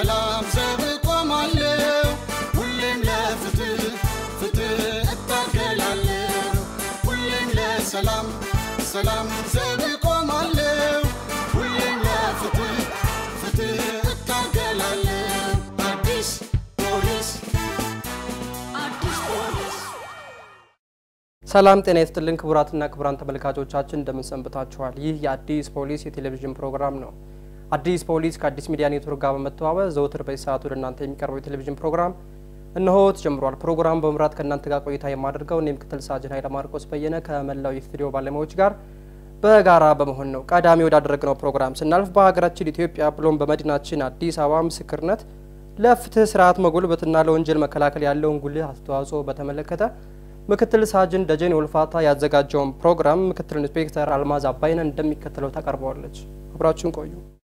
ሰላም ዘብ ቆማለሁ ሁሌም ለፍትህ ፍትህ እታገላለሁ ሁሌም ለሰላም ሰላም ዘብ ቆማለሁ ሁሌም ለፍትህ ፍትህ እታገላለሁ አዲስ ፖሊስ አዲስ ፖሊስ ሰላም ጤና ይስጥልን ክቡራትና ክቡራን ተመልካቾቻችን እንደምን ሰንብታችኋል? ይህ የአዲስ ፖሊስ የቴሌቪዥን ፕሮግራም ነው። አዲስ ፖሊስ ከአዲስ ሚዲያ ኔትወርክ ጋር በመተባበር ዘውትር በዚህ ሰዓት ወደ እናንተ የሚቀርበው የቴሌቪዥን ፕሮግራም እነሆ ተጀምሯል። ፕሮግራም በመምራት ከእናንተ ጋር ቆይታ የማደርገው እኔ ምክትል ሳጅን ኃይለ ማርቆስ በየነ ከመላው የስቱዲዮ ባለሙያዎች ጋር በጋራ በመሆን ነው። ቀዳሚ ወዳደረግነው ፕሮግራም ስናልፍ በሀገራችን ኢትዮጵያ ብሎም በመዲናችን አዲስ አበባ ምስክርነት ለፍትህ ስርዓት መጎልበትና ለወንጀል መከላከል ያለውን ጉልህ አስተዋጽኦ በተመለከተ ምክትል ሳጅን ደጀኔ ወልፋታ ያዘጋጀውን ፕሮግራም ምክትል ኢንስፔክተር አልማዝ አባይነ እንደሚከተለው ታቀርበዋለች። አብራችሁን ቆዩ።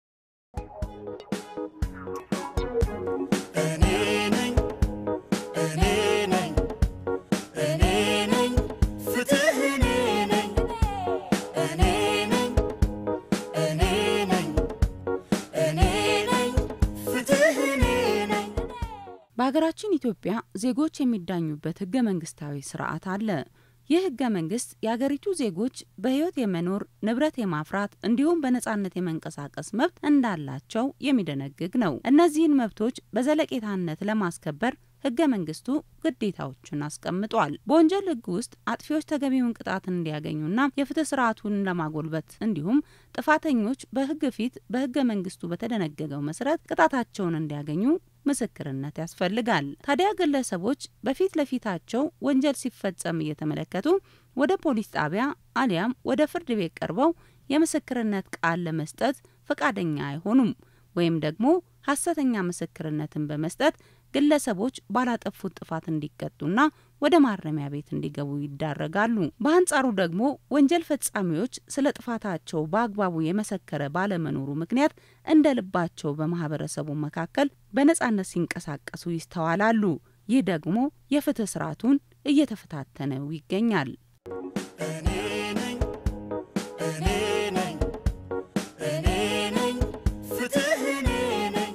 እኔ ነኝ እኔ ነኝ እኔ ነኝ ፍትህ እኔ ነኝ እኔ ነኝ እኔ ነኝ እኔ ነኝ ፍትህ እኔ ነኝ በሀገራችን ኢትዮጵያ ዜጎች የሚዳኙበት ህገ መንግስታዊ ስርዓት አለ። ይህ ህገ መንግስት የአገሪቱ ዜጎች በህይወት የመኖር ንብረት የማፍራት እንዲሁም በነጻነት የመንቀሳቀስ መብት እንዳላቸው የሚደነግግ ነው። እነዚህን መብቶች በዘለቄታነት ለማስከበር ህገ መንግስቱ ግዴታዎችን አስቀምጧል። በወንጀል ህግ ውስጥ አጥፊዎች ተገቢውን ቅጣት እንዲያገኙና የፍትህ ስርዓቱን ለማጎልበት እንዲሁም ጥፋተኞች በህግ ፊት በህገ መንግስቱ በተደነገገው መሰረት ቅጣታቸውን እንዲያገኙ ምስክርነት ያስፈልጋል። ታዲያ ግለሰቦች በፊት ለፊታቸው ወንጀል ሲፈጸም እየተመለከቱ ወደ ፖሊስ ጣቢያ አሊያም ወደ ፍርድ ቤት ቀርበው የምስክርነት ቃል ለመስጠት ፈቃደኛ አይሆኑም ወይም ደግሞ ሀሰተኛ ምስክርነትን በመስጠት ግለሰቦች ባላጠፉት ጥፋት እንዲቀጡና ወደ ማረሚያ ቤት እንዲገቡ ይዳረጋሉ። በአንጻሩ ደግሞ ወንጀል ፈጻሚዎች ስለ ጥፋታቸው በአግባቡ የመሰከረ ባለመኖሩ ምክንያት እንደ ልባቸው በማህበረሰቡ መካከል በነጻነት ሲንቀሳቀሱ ይስተዋላሉ። ይህ ደግሞ የፍትህ ስርዓቱን እየተፈታተነው ይገኛል። እኔ ነኝ እኔ ነኝ እኔ ነኝ ፍትህ እኔ ነኝ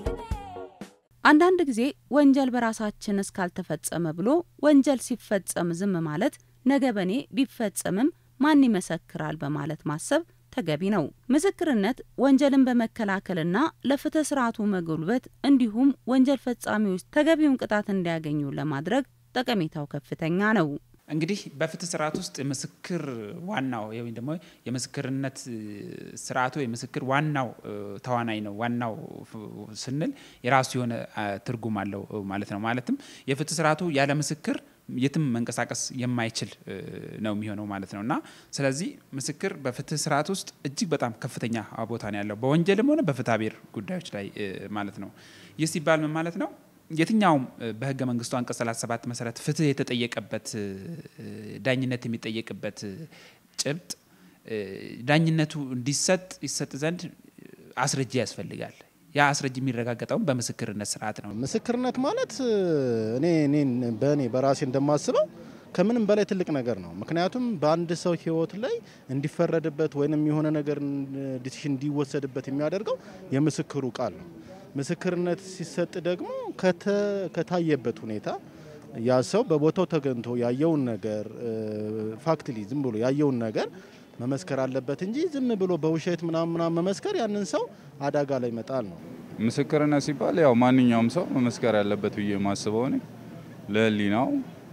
አንዳንድ ጊዜ ወንጀል በራሳችን እስካልተፈጸመ ብሎ ወንጀል ሲፈጸም ዝም ማለት ነገ በኔ ቢፈጸምም ማን ይመሰክራል በማለት ማሰብ ተገቢ ነው። ምስክርነት ወንጀልን በመከላከልና ለፍትህ ስርዓቱ መጎልበት እንዲሁም ወንጀል ፈጻሚዎች ተገቢውን ቅጣት እንዲያገኙ ለማድረግ ጠቀሜታው ከፍተኛ ነው። እንግዲህ በፍትህ ስርዓት ውስጥ የምስክር ዋናው ወይም ደግሞ የምስክርነት ስርዓቱ የምስክር ዋናው ተዋናይ ነው። ዋናው ስንል የራሱ የሆነ ትርጉም አለው ማለት ነው። ማለትም የፍትህ ስርዓቱ ያለ ምስክር የትም መንቀሳቀስ የማይችል ነው የሚሆነው ማለት ነው እና ስለዚህ ምስክር በፍትህ ስርዓት ውስጥ እጅግ በጣም ከፍተኛ ቦታ ነው ያለው በወንጀልም ሆነ በፍትሐ ብሔር ጉዳዮች ላይ ማለት ነው። ይህ ሲባል ምን ማለት ነው? የትኛውም በህገ መንግስቱ አንቀጽ 37 መሰረት ፍትህ የተጠየቀበት ዳኝነት የሚጠየቅበት ጭብጥ ዳኝነቱ እንዲሰጥ ይሰጥ ዘንድ አስረጃ ያስፈልጋል። ያ አስረጅ የሚረጋገጠውም በምስክርነት ስርዓት ነው። ምስክርነት ማለት እኔ እኔን በእኔ በራሴ እንደማስበው ከምንም በላይ ትልቅ ነገር ነው። ምክንያቱም በአንድ ሰው ህይወት ላይ እንዲፈረድበት ወይንም የሆነ ነገር ዲሲሽን እንዲወሰድበት የሚያደርገው የምስክሩ ቃል ነው። ምስክርነት ሲሰጥ ደግሞ ከታየበት ሁኔታ ያ ሰው በቦታው ተገኝቶ ያየውን ነገር ፋክትሊ ዝም ብሎ ያየውን ነገር መመስከር አለበት እንጂ ዝም ብሎ በውሸት ምናምን ምናምን መመስከር ያንን ሰው አደጋ ላይ መጣል ነው። ምስክርነት ሲባል ያው ማንኛውም ሰው መመስከር ያለበት ብዬ የማስበው እኔ ለህሊናው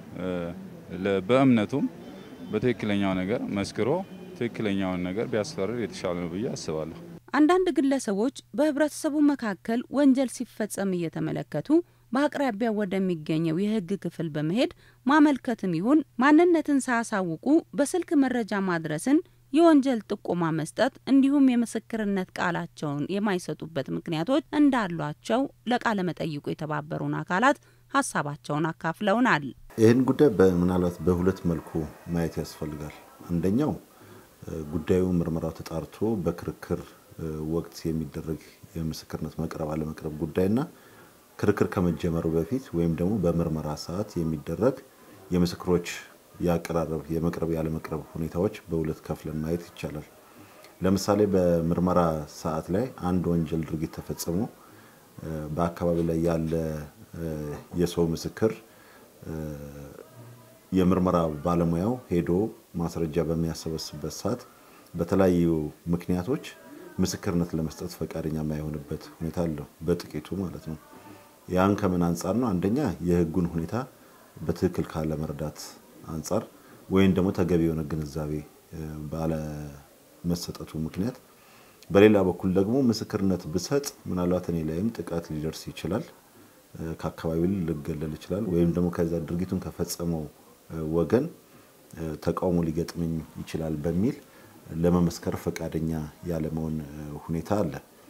በእምነቱም በትክክለኛው ነገር መስክሮ ትክክለኛውን ነገር ቢያስፈርድ የተሻለ ነው ብዬ አስባለሁ። አንዳንድ ግለሰቦች በህብረተሰቡ መካከል ወንጀል ሲፈጸም እየተመለከቱ በአቅራቢያ ወደሚገኘው የህግ ክፍል በመሄድ ማመልከትም ይሁን ማንነትን ሳያሳውቁ በስልክ መረጃ ማድረስን የወንጀል ጥቆማ መስጠት እንዲሁም የምስክርነት ቃላቸውን የማይሰጡበት ምክንያቶች እንዳሏቸው ለቃለ መጠይቁ የተባበሩን አካላት ሀሳባቸውን አካፍለውናል። ይህን ጉዳይ ምናልባት በሁለት መልኩ ማየት ያስፈልጋል። አንደኛው ጉዳዩ ምርመራው ተጣርቶ በክርክር ወቅት የሚደረግ የምስክርነት መቅረብ አለመቅረብ ጉዳይና ክርክር ከመጀመሩ በፊት ወይም ደግሞ በምርመራ ሰዓት የሚደረግ የምስክሮች የአቀራረብ የመቅረብ ያለመቅረብ ሁኔታዎች በሁለት ከፍለን ማየት ይቻላል። ለምሳሌ በምርመራ ሰዓት ላይ አንድ ወንጀል ድርጊት ተፈጽሞ በአካባቢ ላይ ያለ የሰው ምስክር የምርመራ ባለሙያው ሄዶ ማስረጃ በሚያሰበስበት ሰዓት በተለያዩ ምክንያቶች ምስክርነት ለመስጠት ፈቃደኛ የማይሆንበት ሁኔታ አለው፣ በጥቂቱ ማለት ነው። ያን ከምን አንጻር ነው? አንደኛ የህጉን ሁኔታ በትክክል ካለመረዳት አንጻር ወይም ደግሞ ተገቢ የሆነ ግንዛቤ ባለመሰጠቱ ምክንያት፣ በሌላ በኩል ደግሞ ምስክርነት ብሰጥ ምናልባት እኔ ላይም ጥቃት ሊደርስ ይችላል፣ ከአካባቢ ልገለል ይችላል፣ ወይም ደግሞ ከዛ ድርጊቱን ከፈጸመው ወገን ተቃውሞ ሊገጥመኝ ይችላል በሚል ለመመስከር ፈቃደኛ ያለመሆን ሁኔታ አለ።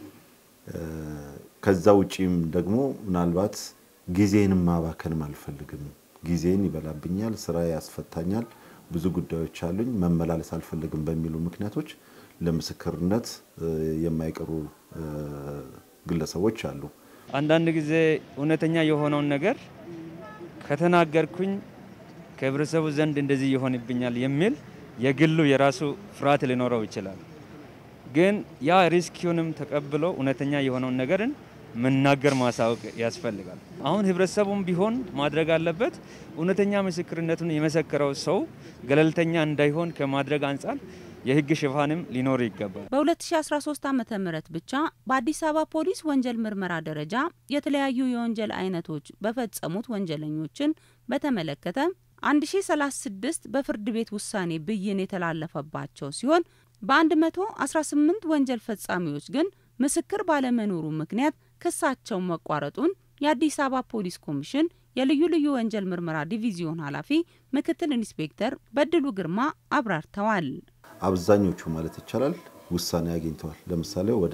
ከዛ ውጪም ደግሞ ምናልባት ጊዜንም ማባከንም አልፈልግም፣ ጊዜን ይበላብኛል፣ ስራ ያስፈታኛል፣ ብዙ ጉዳዮች አሉኝ፣ መመላለስ አልፈልግም በሚሉ ምክንያቶች ለምስክርነት የማይቀሩ ግለሰቦች አሉ። አንዳንድ ጊዜ እውነተኛ የሆነውን ነገር ከተናገርኩኝ ከህብረተሰቡ ዘንድ እንደዚህ ይሆንብኛል የሚል የግሉ የራሱ ፍርሃት ሊኖረው ይችላል። ግን ያ ሪስኪውንም ተቀብሎ እውነተኛ የሆነውን ነገርን መናገር ማሳወቅ ያስፈልጋል። አሁን ህብረተሰቡም ቢሆን ማድረግ አለበት እውነተኛ ምስክርነቱን የመሰከረው ሰው ገለልተኛ እንዳይሆን ከማድረግ አንጻር የህግ ሽፋንም ሊኖር ይገባል። በ2013 ዓ ም ብቻ በአዲስ አበባ ፖሊስ ወንጀል ምርመራ ደረጃ የተለያዩ የወንጀል አይነቶች በፈጸሙት ወንጀለኞችን በተመለከተ 1036 በፍርድ ቤት ውሳኔ ብይን የተላለፈባቸው ሲሆን በ118 ወንጀል ፈጻሚዎች ግን ምስክር ባለመኖሩ ምክንያት ክሳቸው መቋረጡን የአዲስ አበባ ፖሊስ ኮሚሽን የልዩ ልዩ ወንጀል ምርመራ ዲቪዚዮን ኃላፊ ምክትል ኢንስፔክተር በድሉ ግርማ አብራርተዋል። አብዛኞቹ ማለት ይቻላል ውሳኔ አግኝተዋል። ለምሳሌ ወደ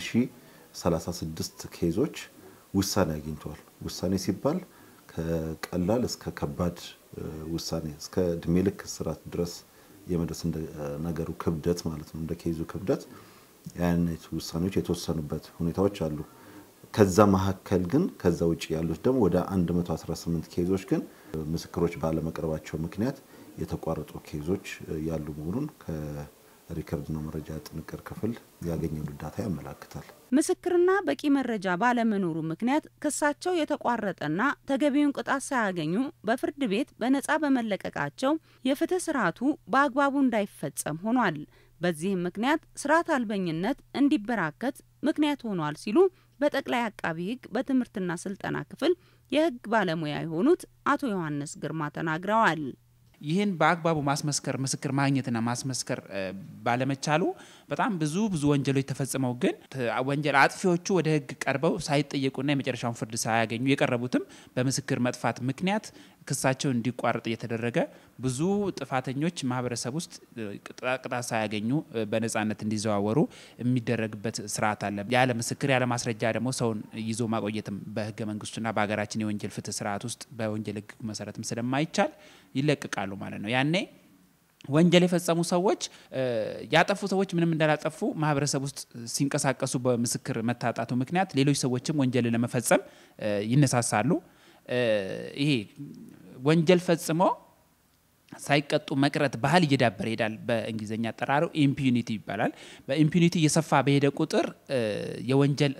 1036 ኬዞች ውሳኔ አግኝተዋል። ውሳኔ ሲባል ከቀላል እስከ ከባድ ውሳኔ እስከ እድሜ ልክ እስራት ድረስ የመድረስ እንደ ነገሩ ክብደት ማለት ነው። እንደ ኬዙ ክብደት የአይነት ውሳኔዎች የተወሰኑበት ሁኔታዎች አሉ። ከዛ መካከል ግን ከዛ ውጭ ያሉት ደግሞ ወደ 118 ኬዞች ግን ምስክሮች ባለመቅረባቸው ምክንያት የተቋረጡ ኬዞች ያሉ መሆኑን ከሪከርድና መረጃ ጥንቅር ክፍል ያገኘው ዳታ ያመላክታል። ምስክርና በቂ መረጃ ባለመኖሩ ምክንያት ክሳቸው የተቋረጠና ተገቢውን ቅጣት ሳያገኙ በፍርድ ቤት በነጻ በመለቀቃቸው የፍትህ ስርዓቱ በአግባቡ እንዳይፈጸም ሆኗል። በዚህም ምክንያት ስርዓት አልበኝነት እንዲበራከት ምክንያት ሆኗል ሲሉ በጠቅላይ አቃቢ ሕግ በትምህርትና ስልጠና ክፍል የሕግ ባለሙያ የሆኑት አቶ ዮሐንስ ግርማ ተናግረዋል። ይህን በአግባቡ ማስመስከር ምስክር ማግኘትና ማስመስከር ባለመቻሉ በጣም ብዙ ብዙ ወንጀሎች ተፈጽመው ግን ወንጀል አጥፊዎቹ ወደ ህግ ቀርበው ሳይጠየቁና የመጨረሻውን ፍርድ ሳያገኙ የቀረቡትም በምስክር መጥፋት ምክንያት ክሳቸው እንዲቋረጥ እየተደረገ ብዙ ጥፋተኞች ማህበረሰብ ውስጥ ቅጣት ሳያገኙ በነጻነት እንዲዘዋወሩ የሚደረግበት ስርዓት አለ። ያለ ምስክር ያለ ማስረጃ ደግሞ ሰውን ይዞ ማቆየትም በህገ መንግስቱና በሀገራችን የወንጀል ፍትህ ስርዓት ውስጥ በወንጀል ህግ መሰረትም ስለማይቻል ይለቅቃሉ ማለት ነው። ያኔ ወንጀል የፈጸሙ ሰዎች ያጠፉ ሰዎች ምንም እንዳላጠፉ ማህበረሰብ ውስጥ ሲንቀሳቀሱ በምስክር መታጣቱ ምክንያት ሌሎች ሰዎችም ወንጀል ለመፈጸም ይነሳሳሉ። ይሄ ወንጀል ፈጽሞ ሳይቀጡ መቅረት ባህል እየዳበረ ይሄዳል። በእንግሊዝኛ አጠራሩ ኢምፒዩኒቲ ይባላል። በኢምፒዩኒቲ እየሰፋ በሄደ ቁጥር የወንጀል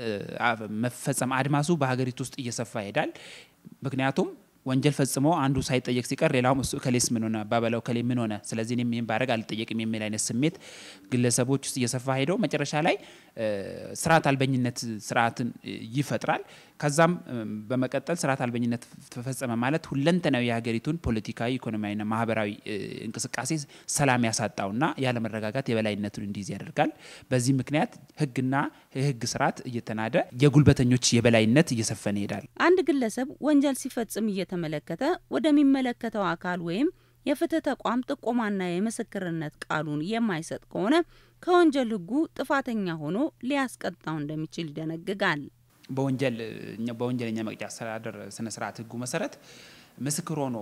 መፈጸም አድማሱ በሀገሪቱ ውስጥ እየሰፋ ይሄዳል። ምክንያቱም ወንጀል ፈጽሞ አንዱ ሳይጠየቅ ሲቀር ሌላውም እሱ ከሌስ ምን ሆነ ባበላው ከሌ ምን ሆነ፣ ስለዚህ እኔም ይህን ባረግ አልጠየቅም የሚል አይነት ስሜት ግለሰቦች ውስጥ እየሰፋ ሄደው መጨረሻ ላይ ስርዓት አልበኝነት ስርዓትን ይፈጥራል። ከዛም በመቀጠል ስርዓት አልበኝነት ተፈጸመ ማለት ሁለንተናዊ የሀገሪቱን ፖለቲካዊ፣ ኢኮኖሚያዊና ማህበራዊ እንቅስቃሴ ሰላም ያሳጣውና ያለመረጋጋት የበላይነቱን እንዲይዝ ያደርጋል። በዚህ ምክንያት ህግና የህግ ስርዓት እየተናደ የጉልበተኞች የበላይነት እየሰፈነ ይሄዳል። አንድ ግለሰብ ወንጀል ሲፈጽም እየተመለከተ ወደሚመለከተው አካል ወይም የፍትህ ተቋም ጥቆማና የምስክርነት ቃሉን የማይሰጥ ከሆነ ከወንጀል ህጉ ጥፋተኛ ሆኖ ሊያስቀጣው እንደሚችል ይደነግጋል። በወንጀል በወንጀለኛ መቅጫ አስተዳደር ስነ ስርዓት ህጉ መሰረት ምስክር ሆኖ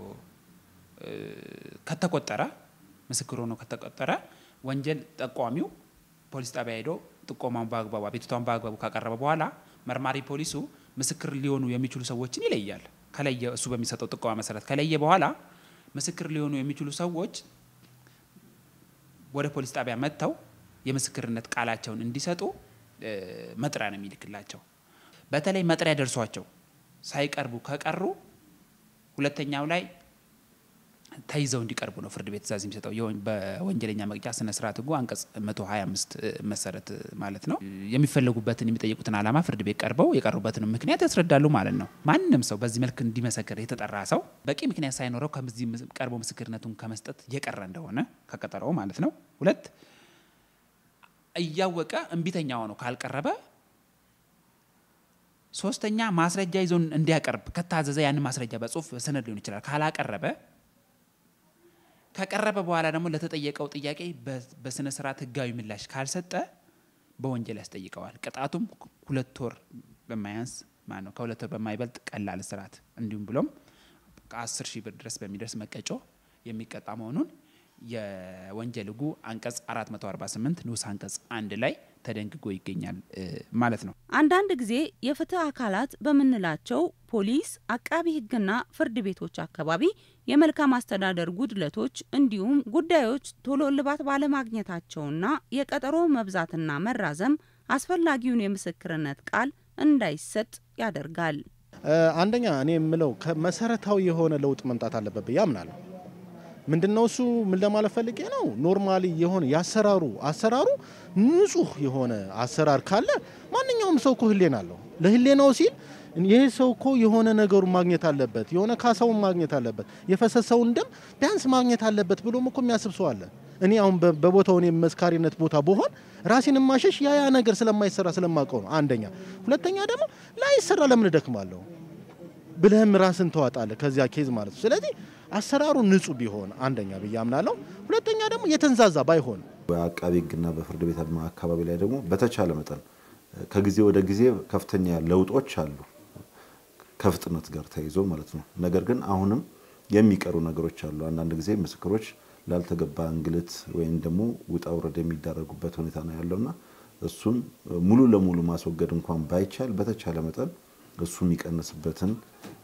ከተቆጠረ ምስክር ሆኖ ከተቆጠረ ወንጀል ጠቋሚው ፖሊስ ጣቢያ ሄዶ ጥቆማውን በአግባቡ አቤቱታውን በአግባቡ ካቀረበ በኋላ መርማሪ ፖሊሱ ምስክር ሊሆኑ የሚችሉ ሰዎችን ይለያል። ከለየ እሱ በሚሰጠው ጥቆማ መሰረት ከለየ በኋላ ምስክር ሊሆኑ የሚችሉ ሰዎች ወደ ፖሊስ ጣቢያ መጥተው የምስክርነት ቃላቸውን እንዲሰጡ መጥሪያ ነው የሚልክላቸው። በተለይ መጥሪያ ደርሷቸው ሳይቀርቡ ከቀሩ ሁለተኛው ላይ ተይዘው እንዲቀርቡ ነው ፍርድ ቤት ትእዛዝ የሚሰጠው በወንጀለኛ መቅጫ ስነ ስርዓት ህጉ አንቀጽ 125 መሰረት ማለት ነው። የሚፈለጉበትን የሚጠይቁትን ዓላማ ፍርድ ቤት ቀርበው የቀሩበትን ምክንያት ያስረዳሉ ማለት ነው። ማንም ሰው በዚህ መልክ እንዲመሰክር የተጠራ ሰው በቂ ምክንያት ሳይኖረው ከዚህ ቀርቦ ምስክርነቱን ከመስጠት የቀረ እንደሆነ ከቀጠረው ማለት ነው። ሁለት እያወቀ እምቢተኛ ሆኖ ካልቀረበ ሶስተኛ ማስረጃ ይዞ እንዲያቀርብ ከታዘዘ ያንን ማስረጃ በጽሁፍ በሰነድ ሊሆን ይችላል ካላቀረበ ከቀረበ በኋላ ደግሞ ለተጠየቀው ጥያቄ በስነ ስርዓት ህጋዊ ምላሽ ካልሰጠ በወንጀል ያስጠይቀዋል። ቅጣቱም ሁለት ወር በማያንስ ማለት ነው ከሁለት ወር በማይበልጥ ቀላል እስራት እንዲሁም ብሎም ከአስር ሺህ ብር ድረስ በሚደርስ መቀጮ የሚቀጣ መሆኑን የወንጀል ህጉ አንቀጽ 448 ንዑስ አንቀጽ አንድ ላይ ተደንግጎ ይገኛል ማለት ነው። አንዳንድ ጊዜ የፍትህ አካላት በምንላቸው ፖሊስ፣ አቃቢ ህግና ፍርድ ቤቶች አካባቢ የመልካም አስተዳደር ጉድለቶች እንዲሁም ጉዳዮች ቶሎ እልባት ባለማግኘታቸውና የቀጠሮ መብዛትና መራዘም አስፈላጊውን የምስክርነት ቃል እንዳይሰጥ ያደርጋል። አንደኛ እኔ የምለው ከመሰረታዊ የሆነ ለውጥ መምጣት አለበት ብዬ አምናለሁ። ምንድነው እሱ ምን ለማለት ፈልጌ ነው? ኖርማሊ የሆነ ያሰራሩ አሰራሩ ንጹህ የሆነ አሰራር ካለ ማንኛውም ሰው እኮ ህሌና አለው። ለህሌናው ሲል ይህ ሰው እኮ የሆነ ነገሩ ማግኘት አለበት፣ የሆነ ካሳውን ማግኘት አለበት፣ የፈሰሰውን ደም ቢያንስ ማግኘት አለበት ብሎም እኮ የሚያስብ ሰው አለ። እኔ አሁን በቦታው እኔ መስካሪነት ቦታ በሆን ራሴን ማሸሽ ያ ያ ነገር ስለማይሰራ ስለማውቀው ነው። አንደኛ። ሁለተኛ ደግሞ ላይሰራ ለምን እደክማለሁ ብለህም ራስን ተዋጣለህ ከዚያ ኬዝ ማለት ነው። ስለዚህ አሰራሩ ንጹህ ቢሆን አንደኛ ብዬ አምናለሁ። ሁለተኛ ደግሞ የተንዛዛ ባይሆን በአቃቢ ህግና በፍርድ ቤት አካባቢ ላይ ደግሞ በተቻለ መጠን ከጊዜ ወደ ጊዜ ከፍተኛ ለውጦች አሉ ከፍጥነት ጋር ተይዞ ማለት ነው። ነገር ግን አሁንም የሚቀሩ ነገሮች አሉ። አንዳንድ ጊዜ ምስክሮች ላልተገባ እንግልት ወይም ደግሞ ውጣ ውረድ የሚዳረጉበት ሁኔታ ነው ያለውና እሱን ሙሉ ለሙሉ ማስወገድ እንኳን ባይቻል በተቻለ መጠን እሱ የሚቀንስበትን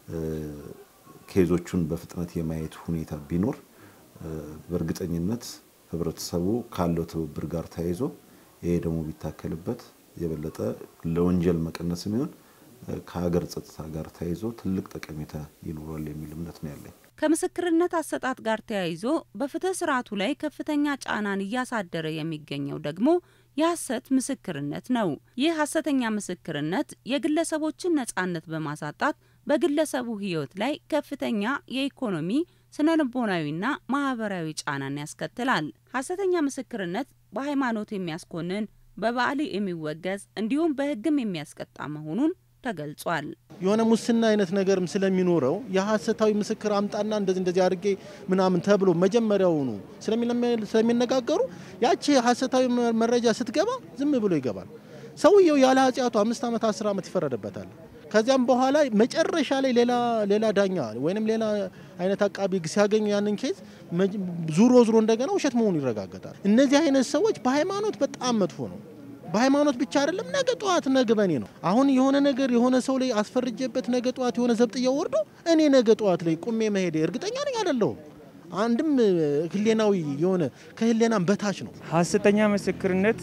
ኬዞቹን በፍጥነት የማየት ሁኔታ ቢኖር በእርግጠኝነት ህብረተሰቡ ካለው ትብብር ጋር ተያይዞ ይሄ ደግሞ ቢታከልበት የበለጠ ለወንጀል መቀነስ የሚሆን ከሀገር ጸጥታ ጋር ተያይዞ ትልቅ ጠቀሜታ ይኖራል የሚል እምነት ነው ያለኝ። ከምስክርነት አሰጣጥ ጋር ተያይዞ በፍትህ ስርዓቱ ላይ ከፍተኛ ጫናን እያሳደረ የሚገኘው ደግሞ የሐሰት ምስክርነት ነው። ይህ ሐሰተኛ ምስክርነት የግለሰቦችን ነጻነት በማሳጣት በግለሰቡ ህይወት ላይ ከፍተኛ የኢኮኖሚ ስነ ልቦናዊና ማህበራዊ ጫናን ያስከትላል። ሐሰተኛ ምስክርነት በሃይማኖት የሚያስኮንን፣ በባህል የሚወገዝ እንዲሁም በህግም የሚያስቀጣ መሆኑን ተገልጿል። የሆነ ሙስና አይነት ነገርም ስለሚኖረው የሐሰታዊ ምስክር አምጣና እንደዚህ እንደዚህ አድርጌ ምናምን ተብሎ መጀመሪያውኑ ስለሚነጋገሩ ያቺ ሐሰታዊ መረጃ ስትገባ ዝም ብሎ ይገባል። ሰውየው ያለ ኃጢአቱ አምስት ዓመት አስር ዓመት ይፈረድበታል። ከዚያም በኋላ መጨረሻ ላይ ሌላ ሌላ ዳኛ ወይንም ሌላ አይነት አቃቢ ህግ ሲያገኙ ያንን ኬዝ ዙሮ ዙሮ እንደገና ውሸት መሆኑ ይረጋገጣል። እነዚህ አይነት ሰዎች በሃይማኖት በጣም መጥፎ ነው። በሃይማኖት ብቻ አይደለም፣ ነገ ጠዋት ነገ በኔ ነው። አሁን የሆነ ነገር የሆነ ሰው ላይ አስፈርጀበት ነገ ጠዋት የሆነ ዘብጥያ ወርዶ እኔ ነገ ጠዋት ላይ ቁሜ መሄድ እርግጠኛ ነኝ አይደለሁም። አንድም ህሌናዊ የሆነ ከህሌናም በታች ነው። ሐሰተኛ ምስክርነት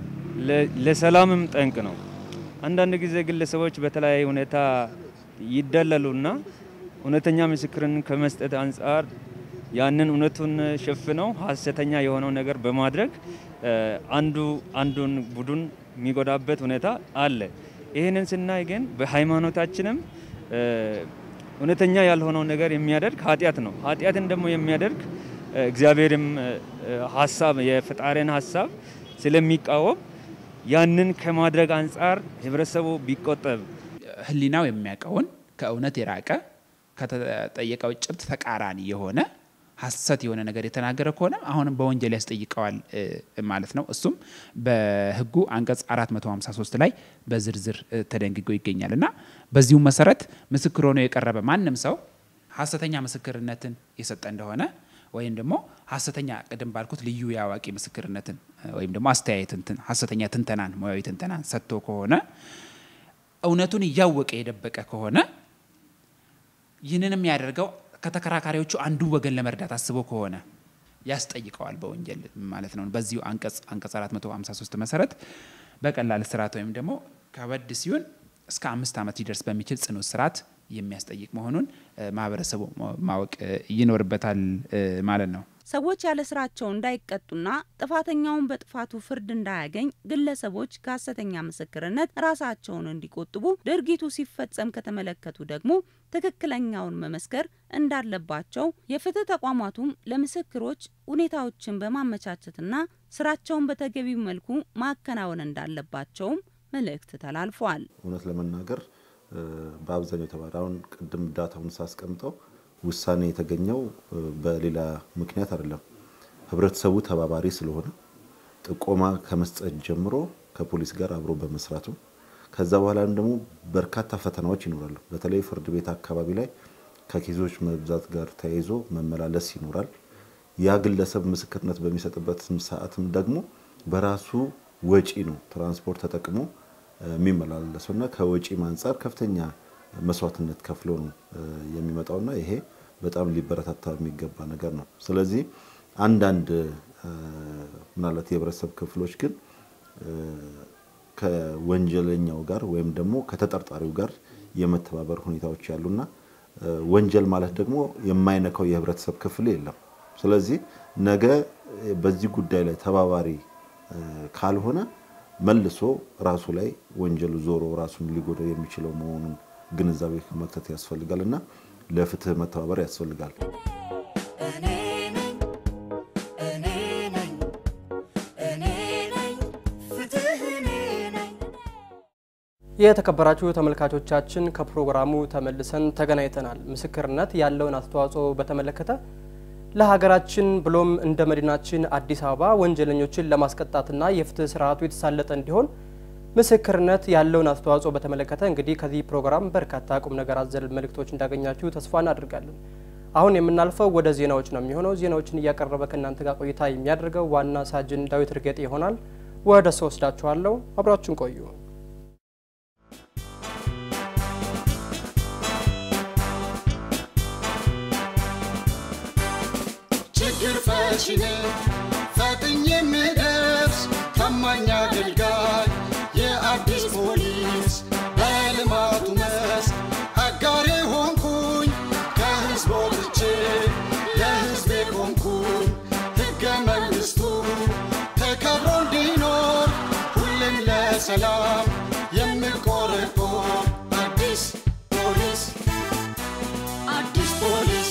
ለሰላምም ጠንቅ ነው። አንዳንድ ጊዜ ግለሰቦች በተለያየ ሁኔታ ይደለሉና እውነተኛ ምስክርን ከመስጠት አንጻር ያንን እውነቱን ሸፍነው ሐሰተኛ የሆነው ነገር በማድረግ አንዱ አንዱን ቡድን የሚጎዳበት ሁኔታ አለ። ይህንን ስናይ ግን በሃይማኖታችንም እውነተኛ ያልሆነው ነገር የሚያደርግ ኃጢአት ነው። ኃጢአትን ደግሞ የሚያደርግ እግዚአብሔርም ሀሳብ የፈጣሪን ሀሳብ ስለሚቃወም ያንን ከማድረግ አንጻር ህብረተሰቡ ቢቆጠብ ህሊናው የሚያውቀውን ከእውነት የራቀ ከተጠየቀው ጭብጥ ተቃራኒ የሆነ ሀሰት የሆነ ነገር የተናገረ ከሆነ አሁንም በወንጀል ያስጠይቀዋል ማለት ነው። እሱም በህጉ አንቀጽ 453 ላይ በዝርዝር ተደንግጎ ይገኛል እና በዚሁ መሰረት ምስክር ሆኖ የቀረበ ማንም ሰው ሀሰተኛ ምስክርነትን የሰጠ እንደሆነ ወይም ደግሞ ሀሰተኛ ቅድም ባልኩት ልዩ የአዋቂ ምስክርነትን ወይም ደግሞ አስተያየትን ሀሰተኛ ትንተናን ሙያዊ ትንተናን ሰጥቶ ከሆነ እውነቱን እያወቀ የደበቀ ከሆነ ይህንንም ያደርገው ከተከራካሪዎቹ አንዱ ወገን ለመርዳት አስቦ ከሆነ ያስጠይቀዋል በወንጀል ማለት ነው። በዚሁ አንቀጽ አንቀጽ 453 መሰረት በቀላል እስራት ወይም ደግሞ ከበድ ሲሆን እስከ አምስት ዓመት ሊደርስ በሚችል ጽኑ እስራት የሚያስጠይቅ መሆኑን ማህበረሰቡ ማወቅ ይኖርበታል ማለት ነው። ሰዎች ያለ ስራቸው እንዳይቀጡና ጥፋተኛውን በጥፋቱ ፍርድ እንዳያገኝ ግለሰቦች ከሀሰተኛ ምስክርነት ራሳቸውን እንዲቆጥቡ፣ ድርጊቱ ሲፈጸም ከተመለከቱ ደግሞ ትክክለኛውን መመስከር እንዳለባቸው፣ የፍትህ ተቋማቱም ለምስክሮች ሁኔታዎችን በማመቻቸትና ስራቸውን በተገቢው መልኩ ማከናወን እንዳለባቸውም መልእክት ተላልፏል። እውነት ለመናገር በአብዛኛው የተባለ አሁን ቅድም ዳታውን ሳስቀምጠው ውሳኔ የተገኘው በሌላ ምክንያት አይደለም። ህብረተሰቡ ተባባሪ ስለሆነ ጥቆማ ከመስጠት ጀምሮ ከፖሊስ ጋር አብሮ በመስራቱ ከዛ በኋላ ደግሞ በርካታ ፈተናዎች ይኖራሉ። በተለይ ፍርድ ቤት አካባቢ ላይ ከኬዞች መብዛት ጋር ተያይዞ መመላለስ ይኖራል። ያ ግለሰብ ምስክርነት በሚሰጥበት ሰዓትም ደግሞ በራሱ ወጪ ነው ትራንስፖርት ተጠቅሞ የሚመላለሰውና ከወጪ አንጻር ከፍተኛ መስዋዕትነት ከፍሎ ነው የሚመጣውና ይሄ በጣም ሊበረታታ የሚገባ ነገር ነው። ስለዚህ አንዳንድ ምናልባት የህብረተሰብ ክፍሎች ግን ከወንጀለኛው ጋር ወይም ደግሞ ከተጠርጣሪው ጋር የመተባበር ሁኔታዎች ያሉና ወንጀል ማለት ደግሞ የማይነካው የህብረተሰብ ክፍል የለም። ስለዚህ ነገ በዚህ ጉዳይ ላይ ተባባሪ ካልሆነ መልሶ ራሱ ላይ ወንጀሉ ዞሮ ራሱን ሊጎዳው የሚችለው መሆኑን ግንዛቤ መክተት ያስፈልጋል እና ለፍትህ መተባበር ያስፈልጋል። እኔ ነኝ እኔ ነኝ እኔ ነኝ ፍትህ እኔ ነኝ የተከበራችሁ ተመልካቾቻችን ከፕሮግራሙ ተመልሰን ተገናኝተናል። ምስክርነት ያለውን አስተዋጽኦ በተመለከተ ለሀገራችን ብሎም እንደ መዲናችን አዲስ አበባ ወንጀለኞችን ለማስቀጣትና የፍትህ ስርዓቱ የተሳለጠ እንዲሆን ምስክርነት ያለውን አስተዋጽኦ በተመለከተ እንግዲህ ከዚህ ፕሮግራም በርካታ ቁም ነገር አዘል መልእክቶች እንዳገኛችሁ ተስፋ እናደርጋለን። አሁን የምናልፈው ወደ ዜናዎች ነው የሚሆነው። ዜናዎችን እያቀረበ ከእናንተ ጋር ቆይታ የሚያደርገው ዋና ሳጅን ዳዊት እርጌጤ ይሆናል። ወደ እሱ ወስዳችኋለሁ። አብራችሁን ቆዩ። ችግር ፈቺ ነኝ ፈጥኜ የምደርስ ታማኝ አገልጋይ የአዲስ ፖሊስ በልማቱ መስክ አጋሬ ሆንኩኝ ከህዝብ ወጥቼ ለህዝቤ ቆምኩኝ ሕገ መንግሥቱ ተከብሮ እንዲኖር ሁሌም ለሰላም የምቆረቆር አዲስ ፖሊስ አዲስ ፖሊስ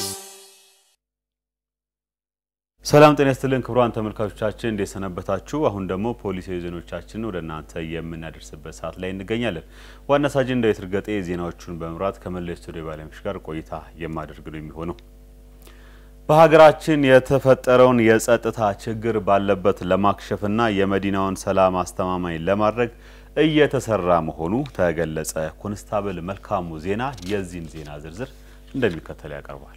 ሰላም ጤና ይስጥልን ክቡራን ተመልካቾቻችን እንዴት ሰነበታችሁ? አሁን ደግሞ ፖሊሳዊ ዜናዎቻችንን ወደ እናንተ የምናደርስበት ሰዓት ላይ እንገኛለን። ዋና ሳጅን ዳዊት እርገጤ ዜናዎቹን በመምራት ከመላው ስቱዲዮ ባለሙያዎች ጋር ቆይታ የማደርግ ነው የሚሆነው። በሀገራችን የተፈጠረውን የጸጥታ ችግር ባለበት ለማክሸፍና የመዲናውን ሰላም አስተማማኝ ለማድረግ እየተሰራ መሆኑ ተገለጸ። ኮንስታብል መልካሙ ዜና የዚህን ዜና ዝርዝር እንደሚከተለው ያቀርባል።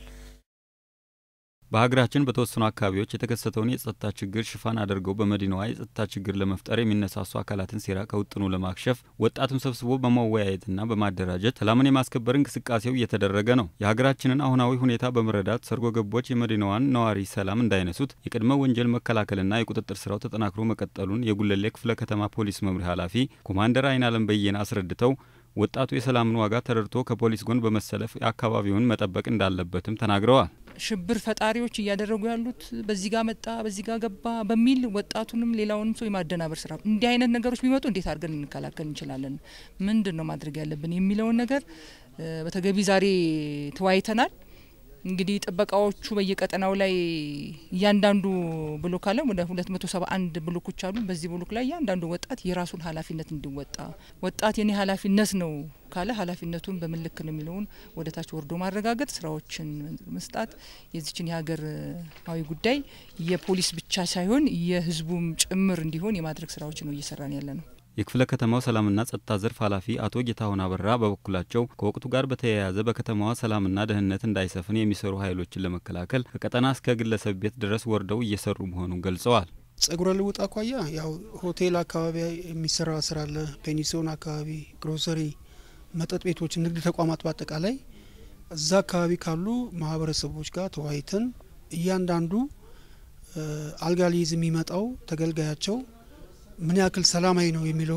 በሀገራችን በተወሰኑ አካባቢዎች የተከሰተውን የጸጥታ ችግር ሽፋን አድርገው በመዲናዋ የጸጥታ ችግር ለመፍጠር የሚነሳሱ አካላትን ሴራ ከውጥኑ ለማክሸፍ ወጣቱን ሰብስቦ በማወያየትና በማደራጀት ሰላምን የማስከበር እንቅስቃሴው እየተደረገ ነው። የሀገራችንን አሁናዊ ሁኔታ በመረዳት ሰርጎ ገቦች የመዲናዋን ነዋሪ ሰላም እንዳይነሱት የቅድመ ወንጀል መከላከልና የቁጥጥር ስራው ተጠናክሮ መቀጠሉን የጉለሌ ክፍለ ከተማ ፖሊስ መምሪያ ኃላፊ ኮማንደር አይናለም በየነ አስረድተው ወጣቱ የሰላምን ዋጋ ተረድቶ ከፖሊስ ጎን በመሰለፍ የአካባቢውን መጠበቅ እንዳለበትም ተናግረዋል። ሽብር ፈጣሪዎች እያደረጉ ያሉት በዚህ ጋር መጣ በዚህ ጋር ገባ በሚል ወጣቱንም ሌላውንም ሰው የማደናበር ስራ እንዲህ አይነት ነገሮች ቢመጡ እንዴት አድርገን ልንከላከል እንችላለን፣ ምንድን ነው ማድረግ ያለብን የሚለውን ነገር በተገቢ ዛሬ ተወያይተናል። እንግዲህ ጥበቃዎቹ በየቀጠናው ላይ እያንዳንዱ ብሎክ አለ። ወደ 271 ብሎኮች አሉ። በዚህ ብሎክ ላይ እያንዳንዱ ወጣት የራሱን ኃላፊነት እንዲወጣ ወጣት የኔ ኃላፊነት ነው ካለ ኃላፊነቱን በምን ልክ ነው የሚለውን ወደ ታች ወርዶ ማረጋገጥ፣ ስራዎችን መስጣት የዚችን የሀገራዊ ጉዳይ የፖሊስ ብቻ ሳይሆን የሕዝቡም ጭምር እንዲሆን የማድረግ ስራዎች ነው እየሰራን ያለ ነው። የክፍለ ከተማው ሰላምና ጸጥታ ዘርፍ ኃላፊ አቶ ጌታሁን አበራ በበኩላቸው ከወቅቱ ጋር በተያያዘ በከተማዋ ሰላምና ደህንነት እንዳይሰፍን የሚሰሩ ኃይሎችን ለመከላከል ከቀጠና እስከ ግለሰብ ቤት ድረስ ወርደው እየሰሩ መሆኑን ገልጸዋል። ጸጉረ ልውጥ አኳያ ያው ሆቴል አካባቢ የሚሰራ ስራ አለ። ፔኒሲዮን አካባቢ፣ ግሮሰሪ፣ መጠጥ ቤቶች፣ ንግድ ተቋማት በአጠቃላይ እዛ አካባቢ ካሉ ማህበረሰቦች ጋር ተወያይተን እያንዳንዱ አልጋ ሊይዝ የሚመጣው ተገልጋያቸው ምን ያክል ሰላማዊ ነው የሚለውን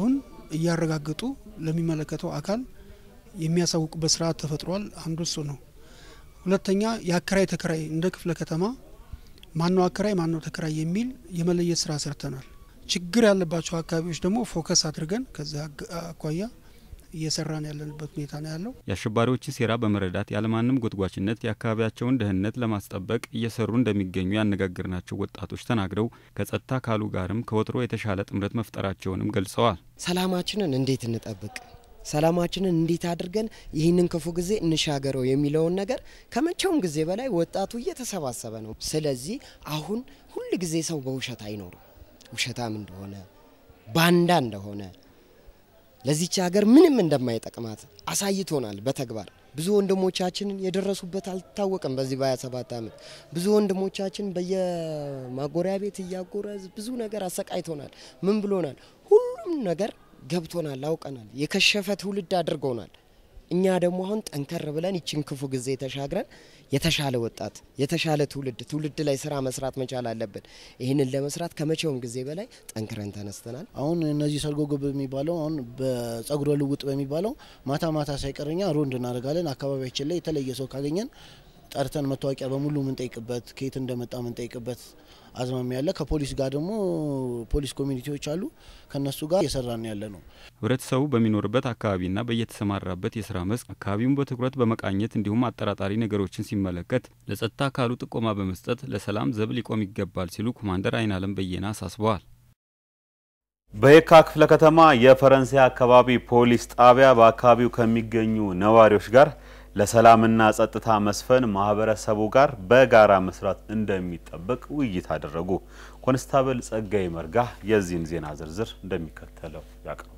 እያረጋገጡ ለሚመለከተው አካል የሚያሳውቁበት ስርዓት ተፈጥሯል። አንዱ እሱ ነው። ሁለተኛ የአከራይ ተከራይ እንደ ክፍለ ከተማ ማነው አከራይ ማነው ተከራይ የሚል የመለየት ስራ ሰርተናል። ችግር ያለባቸው አካባቢዎች ደግሞ ፎከስ አድርገን ከዚያ አኳያ እየሰራን ያለንበት ሁኔታ ነው ያለው። የአሸባሪዎችን ሴራ በመረዳት ያለማንም ጎትጓችነት የአካባቢያቸውን ደህንነት ለማስጠበቅ እየሰሩ እንደሚገኙ ያነጋገርናቸው ወጣቶች ተናግረው ከጸጥታ አካሉ ጋርም ከወትሮ የተሻለ ጥምረት መፍጠራቸውንም ገልጸዋል። ሰላማችንን እንዴት እንጠብቅ፣ ሰላማችንን እንዴት አድርገን ይህንን ክፉ ጊዜ እንሻገረው የሚለውን ነገር ከመቼውም ጊዜ በላይ ወጣቱ እየተሰባሰበ ነው። ስለዚህ አሁን ሁል ጊዜ ሰው በውሸት አይኖርም። ውሸታም እንደሆነ ባንዳ እንደሆነ ለዚች ሀገር ምንም እንደማይጠቅማት አሳይቶናል በተግባር ብዙ ወንድሞቻችንን የደረሱበት አልታወቀም። በዚህ በ27 ዓመት ብዙ ወንድሞቻችን በየማጎሪያ ቤት እያጎረ ብዙ ነገር አሰቃይቶናል። ምን ብሎናል? ሁሉም ነገር ገብቶናል፣ አውቀናል። የከሸፈ ትውልድ አድርጎናል። እኛ ደግሞ አሁን ጠንከር ብለን ይችን ክፉ ጊዜ ተሻግረን የተሻለ ወጣት የተሻለ ትውልድ ትውልድ ላይ ስራ መስራት መቻል አለብን። ይህንን ለመስራት ከመቼውም ጊዜ በላይ ጠንክረን ተነስተናል። አሁን እነዚህ ሰርጎ ገብ የሚባለው አሁን በጸጉረ ልውጥ በሚባለው ማታ ማታ ሳይቀርኛ ሮንድ እናደርጋለን። አካባቢያችን ላይ የተለየ ሰው ካገኘን ጠርተን መታወቂያ በሙሉ ምንጠይቅበት ከየት እንደመጣ ምንጠይቅበት አዝማሚ ያለ ከፖሊስ ጋር ደግሞ ፖሊስ ኮሚኒቲዎች አሉ። ከነሱ ጋር እየሰራን ያለ ነው። ህብረተሰቡ በሚኖርበት አካባቢና በየተሰማራበት የስራ መስክ አካባቢውን በትኩረት በመቃኘት እንዲሁም አጠራጣሪ ነገሮችን ሲመለከት ለጸጥታ አካሉ ጥቆማ በመስጠት ለሰላም ዘብ ሊቆም ይገባል ሲሉ ኮማንደር አይናለም በየነ አሳስበዋል። በየካ ክፍለ ከተማ የፈረንሳይ አካባቢ ፖሊስ ጣቢያ በአካባቢው ከሚገኙ ነዋሪዎች ጋር ለሰላምና ጸጥታ መስፈን ማህበረሰቡ ጋር በጋራ መስራት እንደሚጠበቅ ውይይት አደረጉ። ኮንስታብል ጸጋይ መርጋ የዚህን ዜና ዝርዝር እንደሚከተለው ያቀርባል።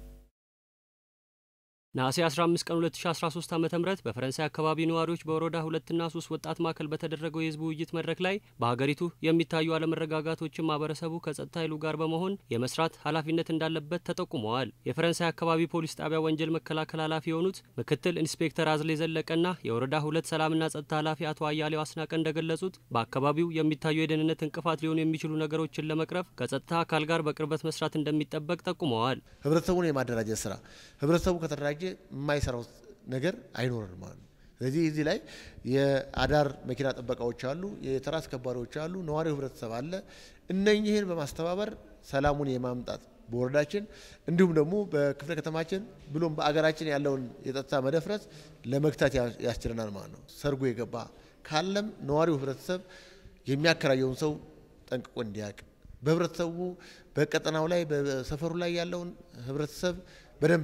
ነሐሴ 15 ቀን 2013 ዓ.ም በፈረንሳይ አካባቢ ነዋሪዎች በወረዳ ሁለትና ሶስት ወጣት ማዕከል በተደረገው የህዝብ ውይይት መድረክ ላይ በሀገሪቱ የሚታዩ አለመረጋጋቶችን ማህበረሰቡ ከጸጥታ ኃይሉ ጋር በመሆን የመስራት ኃላፊነት እንዳለበት ተጠቁመዋል። የፈረንሳይ አካባቢ ፖሊስ ጣቢያ ወንጀል መከላከል ኃላፊ የሆኑት ምክትል ኢንስፔክተር አዝሌ ዘለቀና የወረዳ ሁለት ሰላምና ጸጥታ ኃላፊ አቶ አያሌው አስናቀ እንደገለጹት በአካባቢው የሚታዩ የደህንነት እንቅፋት ሊሆኑ የሚችሉ ነገሮችን ለመቅረፍ ከጸጥታ አካል ጋር በቅርበት መስራት እንደሚጠበቅ ጠቁመዋል። ህብረተሰቡን የማደራጀት ስራ ህብረተሰቡ ከተደራጀ የማይሰራው ነገር አይኖርም ማለት ነው። ስለዚህ እዚህ ላይ የአዳር መኪና ጥበቃዎች አሉ፣ የተራ አስከባሪዎች አሉ፣ ነዋሪው ህብረተሰብ አለ። እነኚህን በማስተባበር ሰላሙን የማምጣት በወረዳችን እንዲሁም ደግሞ በክፍለ ከተማችን ብሎም በአገራችን ያለውን የጸጥታ መደፍረስ ለመግታት ያስችለናል ማለት ነው። ሰርጎ የገባ ካለም ነዋሪው ህብረተሰብ የሚያከራየውን ሰው ጠንቅቆ እንዲያውቅ በህብረተሰቡ በቀጠናው ላይ በሰፈሩ ላይ ያለውን ህብረተሰብ በደንብ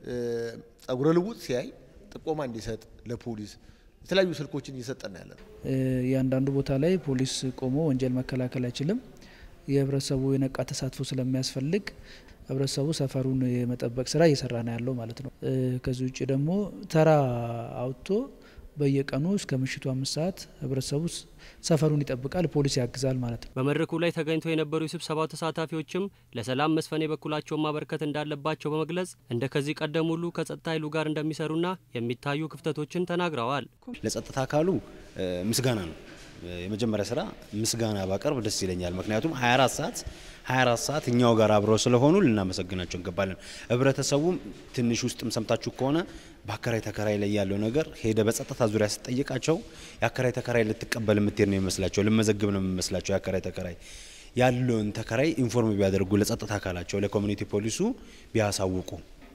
ጸጉረ ልውጥ ሲያይ ጥቆማ እንዲሰጥ ለፖሊስ የተለያዩ ስልኮችን እየሰጠን ያለ ነው። እያንዳንዱ ቦታ ላይ ፖሊስ ቆሞ ወንጀል መከላከል አይችልም። የህብረተሰቡ የነቃ ተሳትፎ ስለሚያስፈልግ ህብረተሰቡ ሰፈሩን የመጠበቅ ስራ እየሰራ ነው ያለው ማለት ነው። ከዚህ ውጭ ደግሞ ተራ አውጥቶ በየቀኑ እስከ ምሽቱ አምስት ሰዓት ህብረተሰቡ ሰፈሩን ይጠብቃል፣ ፖሊስ ያግዛል ማለት ነው። በመድረኩ ላይ ተገኝተው የነበሩ የስብሰባው ተሳታፊዎችም ለሰላም መስፈን የበኩላቸውን ማበርከት እንዳለባቸው በመግለጽ እንደ ከዚህ ቀደም ሁሉ ከጸጥታ ኃይሉ ጋር እንደሚሰሩና የሚታዩ ክፍተቶችን ተናግረዋል። ለጸጥታ አካሉ ምስጋና ነው የመጀመሪያ ስራ ምስጋና ባቀርብ ደስ ይለኛል። ምክንያቱም 24 ሰዓት 24 ሰዓት እኛው ጋር አብረው ስለሆኑ ልናመሰግናቸው እንገባለን። ህብረተሰቡም ትንሽ ውስጥም ሰምታችሁ ከሆነ በአከራይ ተከራይ ላይ ያለው ነገር ሄደ በጸጥታ ዙሪያ ስጠይቃቸው የአከራይ ተከራይ ልትቀበል የምትሄድ ነው የሚመስላቸው፣ ልመዘግብ ነው የሚመስላቸው። የአከራይ ተከራይ ያለውን ተከራይ ኢንፎርም ቢያደርጉ ለጸጥታ አካላቸው ለኮሚኒቲ ፖሊሱ ቢያሳውቁ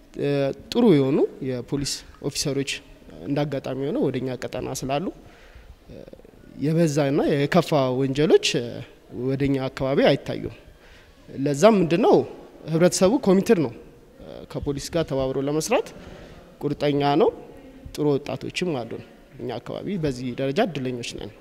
ጥሩ የሆኑ የፖሊስ ኦፊሰሮች እንዳጋጣሚ ሆነው ወደኛ ቀጠና ስላሉ የበዛና የከፋ ወንጀሎች ወደኛ አካባቢ አይታዩም። ለዛም ምንድነው ህብረተሰቡ ኮሚትድ ነው፣ ከፖሊስ ጋር ተባብሮ ለመስራት ቁርጠኛ ነው። ጥሩ ወጣቶችም አሉን። እኛ አካባቢ በዚህ ደረጃ እድለኞች ነን።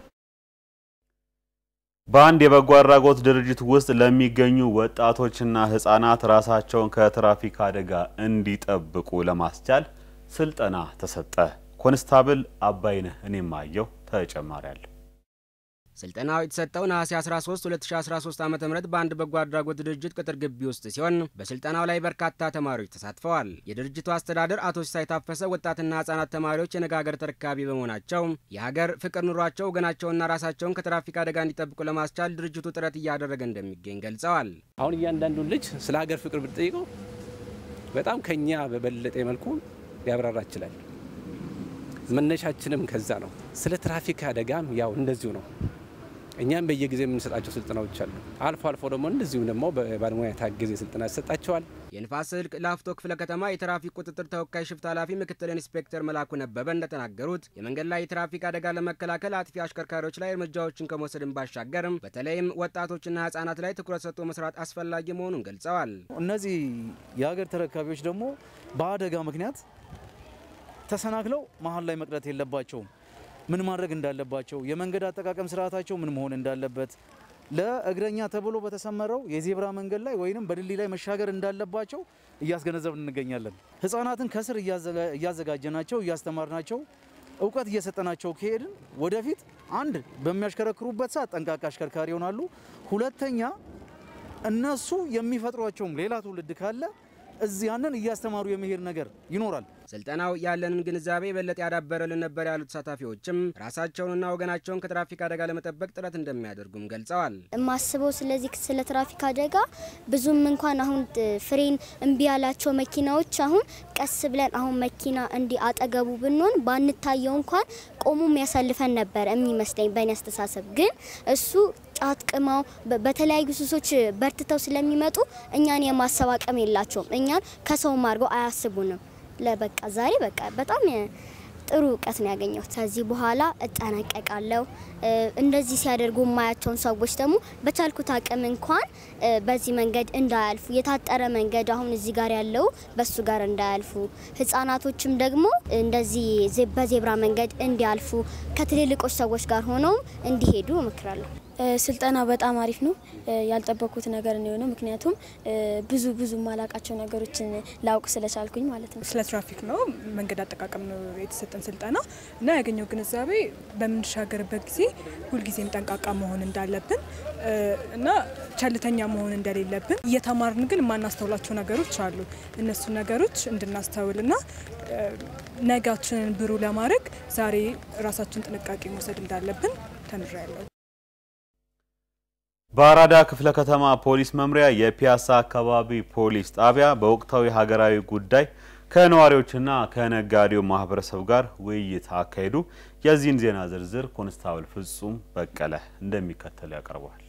በአንድ የበጎ አድራጎት ድርጅት ውስጥ ለሚገኙ ወጣቶችና ህጻናት ራሳቸውን ከትራፊክ አደጋ እንዲጠብቁ ለማስቻል ስልጠና ተሰጠ። ኮንስታብል አባይነህ እኔም አየው ተጨማሪ አለ። ስልጠናው የተሰጠው ነሐሴ 13 2013 ዓ ም በአንድ በጎ አድራጎት ድርጅት ቅጥር ግቢ ውስጥ ሲሆን በስልጠናው ላይ በርካታ ተማሪዎች ተሳትፈዋል። የድርጅቱ አስተዳደር አቶ ሲሳይ ታፈሰ ወጣትና ህጻናት ተማሪዎች የነገ ሀገር ተረካቢ በመሆናቸው የሀገር ፍቅር ኑሯቸው ወገናቸውና ራሳቸውን ከትራፊክ አደጋ እንዲጠብቁ ለማስቻል ድርጅቱ ጥረት እያደረገ እንደሚገኝ ገልጸዋል። አሁን እያንዳንዱን ልጅ ስለ ሀገር ፍቅር ብትጠይቀው በጣም ከኛ በበለጠ መልኩ ሊያብራራ ይችላል። መነሻችንም ከዛ ነው። ስለ ትራፊክ አደጋም ያው እንደዚሁ ነው። እኛም በየጊዜ የምንሰጣቸው ስልጠናዎች አሉ። አልፎ አልፎ ደግሞ እንደዚሁ ደግሞ በባለሙያ የታገዘ ስልጠና ይሰጣቸዋል። የንፋስ ስልክ ላፍቶ ክፍለ ከተማ የትራፊክ ቁጥጥር ተወካይ ሽፍት ኃላፊ ምክትል ኢንስፔክተር መላኩ ነበበ እንደተናገሩት የመንገድ ላይ የትራፊክ አደጋ ለመከላከል አጥፊ አሽከርካሪዎች ላይ እርምጃዎችን ከመውሰድን ባሻገርም በተለይም ወጣቶችና ህጻናት ላይ ትኩረት ሰጥቶ መስራት አስፈላጊ መሆኑን ገልጸዋል። እነዚህ የሀገር ተረካቢዎች ደግሞ በአደጋ ምክንያት ተሰናክለው መሀል ላይ መቅረት የለባቸውም። ምን ማድረግ እንዳለባቸው፣ የመንገድ አጠቃቀም ስርዓታቸው ምን መሆን እንዳለበት ለእግረኛ ተብሎ በተሰመረው የዜብራ መንገድ ላይ ወይንም በድልድይ ላይ መሻገር እንዳለባቸው እያስገነዘብን እንገኛለን። ህጻናትን ከስር እያዘጋጀናቸው እያስተማርናቸው እውቀት እየሰጠናቸው ከሄድን ወደፊት አንድ በሚያሽከረክሩበት ሰዓት ጠንቃቃ አሽከርካሪ ይሆናሉ። ሁለተኛ እነሱ የሚፈጥሯቸውም ሌላ ትውልድ ካለ እዚህ ያንን እያስተማሩ የመሄድ ነገር ይኖራል። ስልጠናው ያለንን ግንዛቤ የበለጠ ያዳበረልን ነበር ያሉት ተሳታፊዎችም ራሳቸውንና ወገናቸውን ከትራፊክ አደጋ ለመጠበቅ ጥረት እንደሚያደርጉም ገልጸዋል። የማስበው ስለዚህ ስለ ትራፊክ አደጋ ብዙም እንኳን አሁን ፍሬን እምቢ ያላቸው መኪናዎች አሁን ቀስ ብለን አሁን መኪና እንዲ አጠገቡ ብንሆን ባንታየው እንኳን ቆሞ የሚያሳልፈን ነበር የሚመስለኝ በእኔ አስተሳሰብ። ግን እሱ ጫት ቅመው በተለያዩ ሱሶች በርትተው ስለሚመጡ እኛን የማሰብ አቅም የላቸውም። እኛን ከሰውም አድርገው አያስቡንም። ለበቃ ዛሬ በቃ በጣም ጥሩ እውቀት ነው ያገኘሁት። ከዚህ በኋላ እጠነቀቃለሁ። እንደዚህ ሲያደርጉ የማያቸውን ሰዎች ደግሞ በቻልኩት አቅም እንኳን በዚህ መንገድ እንዳያልፉ የታጠረ መንገድ አሁን እዚህ ጋር ያለው በሱ ጋር እንዳያልፉ፣ ህጻናቶችም ደግሞ እንደዚህ በዜብራ መንገድ እንዲያልፉ ከትልልቆች ሰዎች ጋር ሆነው እንዲሄዱ እመክራለሁ። ስልጠና በጣም አሪፍ ነው። ያልጠበኩት ነገር ነው የሆነው። ምክንያቱም ብዙ ብዙ ማላቃቸው ነገሮችን ላውቅ ስለቻልኩኝ ማለት ነው። ስለ ትራፊክ ነው መንገድ አጠቃቀም ነው የተሰጠን ስልጠና እና ያገኘው ግንዛቤ በምንሻገርበት ጊዜ ሁልጊዜም ጠንቃቃ መሆን እንዳለብን እና ቸልተኛ መሆን እንደሌለብን እየተማርን ግን የማናስተውላቸው ነገሮች አሉ። እነሱ ነገሮች እንድናስተውልና ነጋችንን ብሩ ለማድረግ ዛሬ ራሳችን ጥንቃቄ መውሰድ እንዳለብን ተምሬያለሁ። በአራዳ ክፍለ ከተማ ፖሊስ መምሪያ የፒያሳ አካባቢ ፖሊስ ጣቢያ በወቅታዊ ሀገራዊ ጉዳይ ከነዋሪዎችና ከነጋዴው ማህበረሰብ ጋር ውይይት አካሄዱ። የዚህን ዜና ዝርዝር ኮንስታብል ፍጹም በቀለ እንደሚከተል ያቀርበዋል።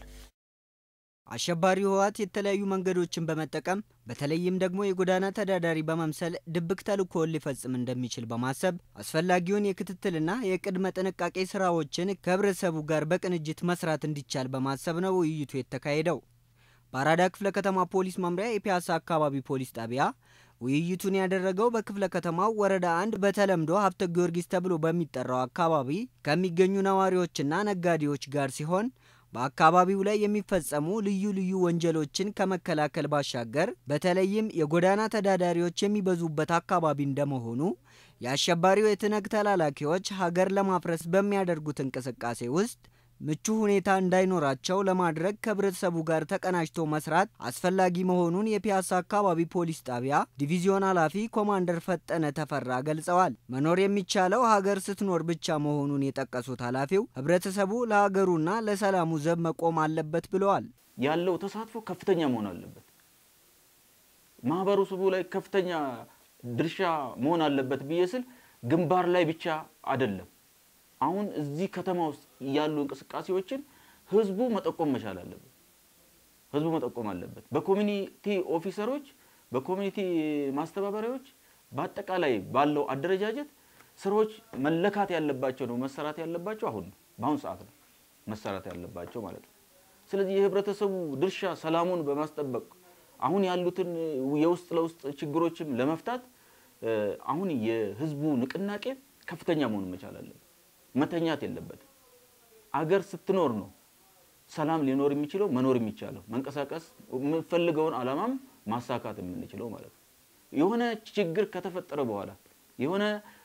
አሸባሪው ህወሓት የተለያዩ መንገዶችን በመጠቀም በተለይም ደግሞ የጎዳና ተዳዳሪ በመምሰል ድብቅ ተልእኮውን ሊፈጽም እንደሚችል በማሰብ አስፈላጊውን የክትትልና የቅድመ ጥንቃቄ ስራዎችን ከህብረተሰቡ ጋር በቅንጅት መስራት እንዲቻል በማሰብ ነው ውይይቱ የተካሄደው። በአራዳ ክፍለ ከተማ ፖሊስ መምሪያ የፒያሳ አካባቢ ፖሊስ ጣቢያ ውይይቱን ያደረገው በክፍለ ከተማው ወረዳ አንድ በተለምዶ ሀብተ ጊዮርጊስ ተብሎ በሚጠራው አካባቢ ከሚገኙ ነዋሪዎችና ነጋዴዎች ጋር ሲሆን በአካባቢው ላይ የሚፈጸሙ ልዩ ልዩ ወንጀሎችን ከመከላከል ባሻገር በተለይም የጎዳና ተዳዳሪዎች የሚበዙበት አካባቢ እንደመሆኑ የአሸባሪው የትነግ ተላላኪዎች ሀገር ለማፍረስ በሚያደርጉት እንቅስቃሴ ውስጥ ምቹ ሁኔታ እንዳይኖራቸው ለማድረግ ከህብረተሰቡ ጋር ተቀናጅቶ መስራት አስፈላጊ መሆኑን የፒያሳ አካባቢ ፖሊስ ጣቢያ ዲቪዚዮን ኃላፊ ኮማንደር ፈጠነ ተፈራ ገልጸዋል። መኖር የሚቻለው ሀገር ስትኖር ብቻ መሆኑን የጠቀሱት ኃላፊው ህብረተሰቡ ለሀገሩና ለሰላሙ ዘብ መቆም አለበት ብለዋል። ያለው ተሳትፎ ከፍተኛ መሆን አለበት። ማህበረሰቡ ላይ ከፍተኛ ድርሻ መሆን አለበት ብዬ ስል ግንባር ላይ ብቻ አይደለም። አሁን እዚህ ከተማ ውስጥ ያሉ እንቅስቃሴዎችን ህዝቡ መጠቆም መቻል አለበት። ህዝቡ መጠቆም አለበት። በኮሚኒቲ ኦፊሰሮች፣ በኮሚኒቲ ማስተባበሪያዎች፣ በአጠቃላይ ባለው አደረጃጀት ስራዎች መለካት ያለባቸው ነው መሰራት ያለባቸው አሁን ነው በአሁን ሰዓት ነው መሰራት ያለባቸው ማለት ነው። ስለዚህ የህብረተሰቡ ድርሻ ሰላሙን በማስጠበቅ አሁን ያሉትን የውስጥ ለውስጥ ችግሮችም ለመፍታት አሁን የህዝቡ ንቅናቄ ከፍተኛ መሆን መቻል አለበት። መተኛት የለበትም። አገር ስትኖር ነው ሰላም ሊኖር የሚችለው መኖር የሚቻለው መንቀሳቀስ የምንፈልገውን አላማም ማሳካት የምንችለው ማለት ነው። የሆነ ችግር ከተፈጠረ በኋላ የሆነ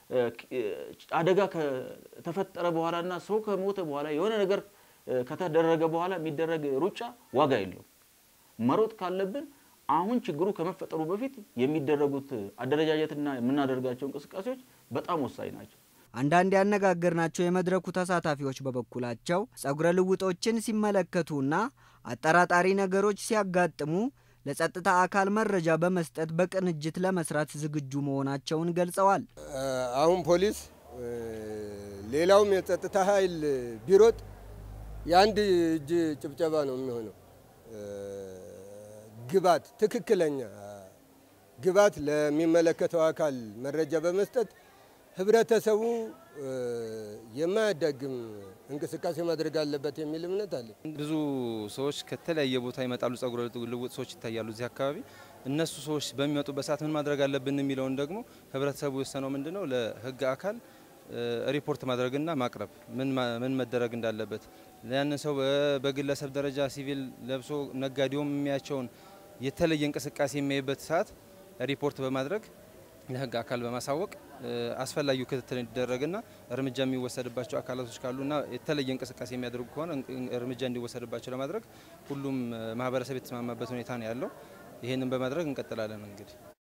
አደጋ ከተፈጠረ በኋላ እና ሰው ከሞተ በኋላ የሆነ ነገር ከተደረገ በኋላ የሚደረግ ሩጫ ዋጋ የለውም። መሮጥ ካለብን አሁን ችግሩ ከመፈጠሩ በፊት የሚደረጉት አደረጃጀትና የምናደርጋቸው እንቅስቃሴዎች በጣም ወሳኝ ናቸው። አንዳንድ ያነጋገርናቸው የመድረኩ ተሳታፊዎች በበኩላቸው ጸጉረ ልውጦችን ሲመለከቱና አጠራጣሪ ነገሮች ሲያጋጥሙ ለጸጥታ አካል መረጃ በመስጠት በቅንጅት ለመስራት ዝግጁ መሆናቸውን ገልጸዋል። አሁን ፖሊስ ሌላውም የጸጥታ ኃይል ቢሮጥ የአንድ እጅ ጭብጨባ ነው የሚሆነው። ግባት ትክክለኛ ግባት ለሚመለከተው አካል መረጃ በመስጠት ህብረተሰቡ የማያዳግም እንቅስቃሴ ማድረግ አለበት የሚል እምነት አለ። ብዙ ሰዎች ከተለያየ ቦታ ይመጣሉ። ጸጉረ ልውጥ ሰዎች ይታያሉ እዚህ አካባቢ። እነሱ ሰዎች በሚመጡበት ሰዓት ምን ማድረግ አለብን የሚለውን ደግሞ ህብረተሰቡ የወሰነው ምንድን ነው ለህግ አካል ሪፖርት ማድረግና ማቅረብ ምን መደረግ እንዳለበት ያንን ሰው በግለሰብ ደረጃ ሲቪል ለብሶ ነጋዴውም የሚያቸውን የተለየ እንቅስቃሴ የሚያይበት ሰዓት ሪፖርት በማድረግ ለህግ አካል በማሳወቅ አስፈላጊው ክትትል እንዲደረግና እርምጃ የሚወሰድባቸው አካላቶች ካሉና የተለየ እንቅስቃሴ የሚያደርጉ ከሆነ እርምጃ እንዲወሰድባቸው ለማድረግ ሁሉም ማህበረሰብ የተስማማበት ሁኔታ ነው ያለው። ይህንን በማድረግ እንቀጥላለን እንግዲህ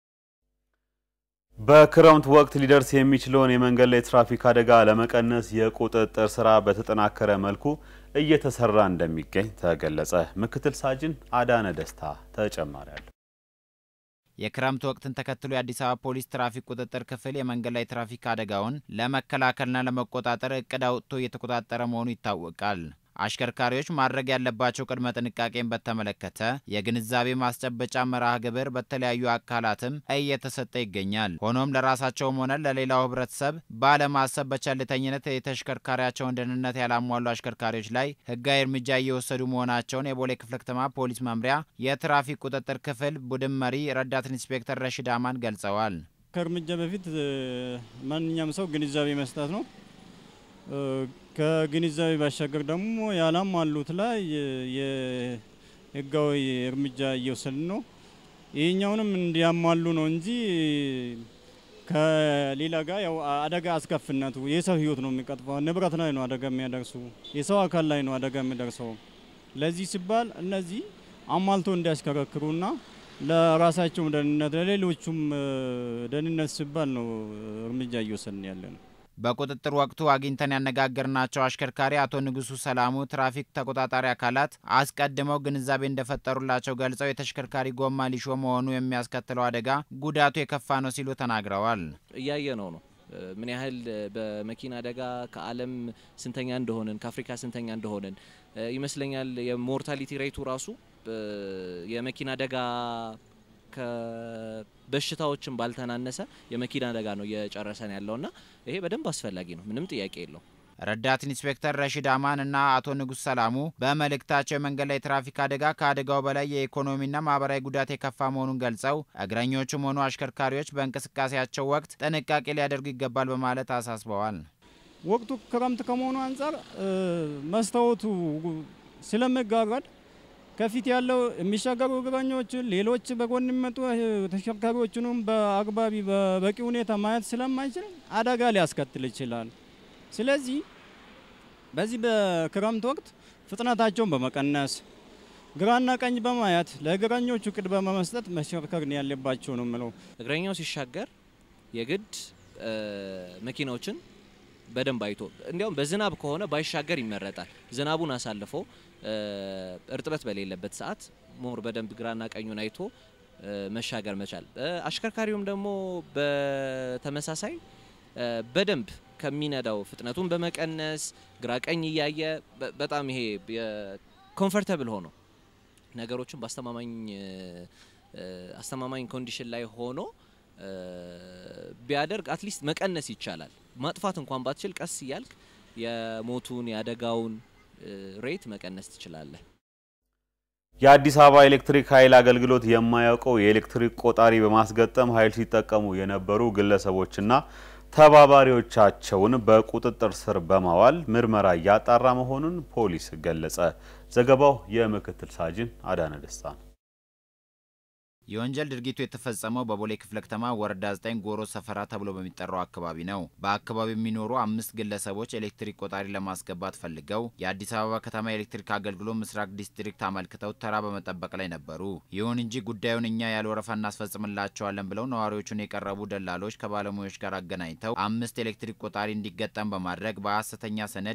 በክረምት ወቅት ሊደርስ የሚችለውን የመንገድ ላይ ትራፊክ አደጋ ለመቀነስ የቁጥጥር ስራ በተጠናከረ መልኩ እየተሰራ እንደሚገኝ ተገለጸ። ምክትል ሳጅን አዳነ ደስታ ተጨማሪ አለ። የክረምት ወቅትን ተከትሎ የአዲስ አበባ ፖሊስ ትራፊክ ቁጥጥር ክፍል የመንገድ ላይ ትራፊክ አደጋውን ለመከላከልና ለመቆጣጠር እቅድ አውጥቶ እየተቆጣጠረ መሆኑ ይታወቃል። አሽከርካሪዎች ማድረግ ያለባቸው ቅድመ ጥንቃቄን በተመለከተ የግንዛቤ ማስጨበጫ መርሃ ግብር በተለያዩ አካላትም እየተሰጠ ይገኛል። ሆኖም ለራሳቸውም ሆነ ለሌላው ሕብረተሰብ ባለማሰብ በቸልተኝነት የተሽከርካሪያቸውን ደህንነት ያላሟሉ አሽከርካሪዎች ላይ ሕጋዊ እርምጃ እየወሰዱ መሆናቸውን የቦሌ ክፍለ ከተማ ፖሊስ መምሪያ የትራፊክ ቁጥጥር ክፍል ቡድን መሪ ረዳት ኢንስፔክተር ረሺድ አማን ገልጸዋል። ከእርምጃ በፊት ማንኛውም ሰው ግንዛቤ መስጠት ነው። ከግንዛቤ ባሻገር ደግሞ ያላሟሉት ላይ የህጋዊ እርምጃ እየወሰድን ነው። ይህኛውንም እንዲያሟሉ ነው እንጂ ከሌላ ጋር ያው አደጋ አስከፊነቱ የሰው ህይወት ነው የሚቀጥፈው። ንብረት ላይ ነው አደጋ የሚያደርሱ፣ የሰው አካል ላይ ነው አደጋ የሚደርሰው። ለዚህ ሲባል እነዚህ አሟልቶ እንዲያሽከረክሩና ለራሳቸውም ደህንነት ለሌሎቹም ደህንነት ሲባል ነው እርምጃ እየወሰድን ያለ ነው። በቁጥጥር ወቅቱ አግኝተን ያነጋገርናቸው አሽከርካሪ አቶ ንጉሱ ሰላሙ ትራፊክ ተቆጣጣሪ አካላት አስቀድመው ግንዛቤ እንደፈጠሩላቸው ገልጸው የተሽከርካሪ ጎማ ሊሾ መሆኑ የሚያስከትለው አደጋ ጉዳቱ የከፋ ነው ሲሉ ተናግረዋል። እያየ ነው ነው ምን ያህል በመኪና አደጋ ከዓለም ስንተኛ እንደሆንን ከአፍሪካ ስንተኛ እንደሆንን ይመስለኛል። የሞርታሊቲ ሬቱ ራሱ የመኪና አደጋ ከበሽታዎችን ባልተናነሰ የመኪና አደጋ ነው እየጨረሰን ያለውና ይሄ በደንብ አስፈላጊ ነው፣ ምንም ጥያቄ የለው። ረዳት ኢንስፔክተር ረሺድ አማን እና አቶ ንጉስ ሰላሙ በመልእክታቸው የመንገድ ላይ ትራፊክ አደጋ ከአደጋው በላይ የኢኮኖሚና ማህበራዊ ጉዳት የከፋ መሆኑን ገልጸው እግረኞቹም ሆኑ አሽከርካሪዎች በእንቅስቃሴያቸው ወቅት ጥንቃቄ ሊያደርጉ ይገባል በማለት አሳስበዋል። ወቅቱ ክረምት ከመሆኑ አንጻር መስታወቱ ስለመጋረድ ከፊት ያለው የሚሻገሩ እግረኞችን ሌሎች በጎን የሚመጡ ተሽከርካሪዎችንም በአግባቢ በበቂ ሁኔታ ማየት ስለማይችል አደጋ ሊያስከትል ይችላል። ስለዚህ በዚህ በክረምት ወቅት ፍጥነታቸውን በመቀነስ ግራና ቀኝ በማየት ለእግረኞቹ ቅድሚያ በመስጠት መሽከርከር ያለባቸው ነው የምለው። እግረኛው ሲሻገር የግድ መኪናዎችን በደንብ አይቶ እንዲያውም በዝናብ ከሆነ ባይሻገር ይመረጣል። ዝናቡን አሳልፎ እርጥበት በሌለበት ሰዓት ሞር በደንብ ግራና ቀኙን አይቶ መሻገር መቻል። አሽከርካሪውም ደግሞ በተመሳሳይ በደንብ ከሚነዳው ፍጥነቱን በመቀነስ ግራ ቀኝ እያየ በጣም ይሄ ኮምፈርተብል ሆኖ ነገሮችን በአስተማማኝ አስተማማኝ ኮንዲሽን ላይ ሆኖ ቢያደርግ አትሊስት መቀነስ ይቻላል። ማጥፋት እንኳን ባትችል ቀስ እያልክ የሞቱን የአደጋውን ሬት መቀነስ ትችላለህ። የአዲስ አበባ ኤሌክትሪክ ኃይል አገልግሎት የማያውቀው የኤሌክትሪክ ቆጣሪ በማስገጠም ኃይል ሲጠቀሙ የነበሩ ግለሰቦችና ተባባሪዎቻቸውን በቁጥጥር ስር በማዋል ምርመራ እያጣራ መሆኑን ፖሊስ ገለጸ። ዘገባው የምክትል ሳጅን አዳነ ደስታ ነው። የወንጀል ድርጊቱ የተፈጸመው በቦሌ ክፍለ ከተማ ወረዳ 9 ጎሮ ሰፈራ ተብሎ በሚጠራው አካባቢ ነው። በአካባቢው የሚኖሩ አምስት ግለሰቦች ኤሌክትሪክ ቆጣሪ ለማስገባት ፈልገው የአዲስ አበባ ከተማ ኤሌክትሪክ አገልግሎት ምስራቅ ዲስትሪክት አመልክተው ተራ በመጠበቅ ላይ ነበሩ። ይሁን እንጂ ጉዳዩን እኛ ያለ ወረፋ እናስፈጽምላቸዋለን ብለው ነዋሪዎቹን የቀረቡ ደላሎች ከባለሙያዎች ጋር አገናኝተው አምስት ኤሌክትሪክ ቆጣሪ እንዲገጠም በማድረግ በሐሰተኛ ሰነድ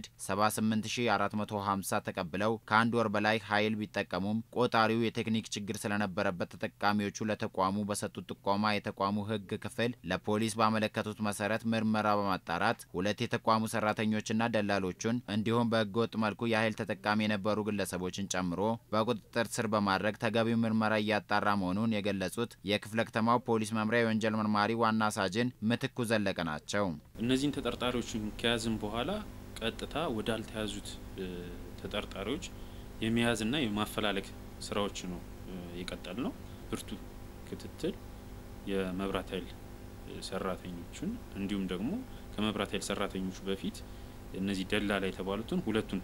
78450 ተቀብለው ከአንድ ወር በላይ ኃይል ቢጠቀሙም ቆጣሪው የቴክኒክ ችግር ስለነበረበት ተጠቃሚ ተጠቃሚዎቹ ለተቋሙ በሰጡት ጥቆማ የተቋሙ ሕግ ክፍል ለፖሊስ ባመለከቱት መሰረት ምርመራ በማጣራት ሁለት የተቋሙ ሰራተኞችና ደላሎቹን እንዲሁም በህገወጥ መልኩ የኃይል ተጠቃሚ የነበሩ ግለሰቦችን ጨምሮ በቁጥጥር ስር በማድረግ ተገቢው ምርመራ እያጣራ መሆኑን የገለጹት የክፍለ ከተማው ፖሊስ መምሪያ የወንጀል መርማሪ ዋና ሳጅን ምትኩ ዘለቀ ናቸው። እነዚህን ተጠርጣሪዎችን ከያዝን በኋላ ቀጥታ ወዳልተያዙት ተጠርጣሪዎች የመያዝና የማፈላለግ ስራዎች ነው የቀጠል ነው። ብርቱ ክትትል የመብራት ኃይል ሰራተኞቹን እንዲሁም ደግሞ ከመብራት ኃይል ሰራተኞቹ በፊት እነዚህ ደላላ የተባሉትን ሁለቱን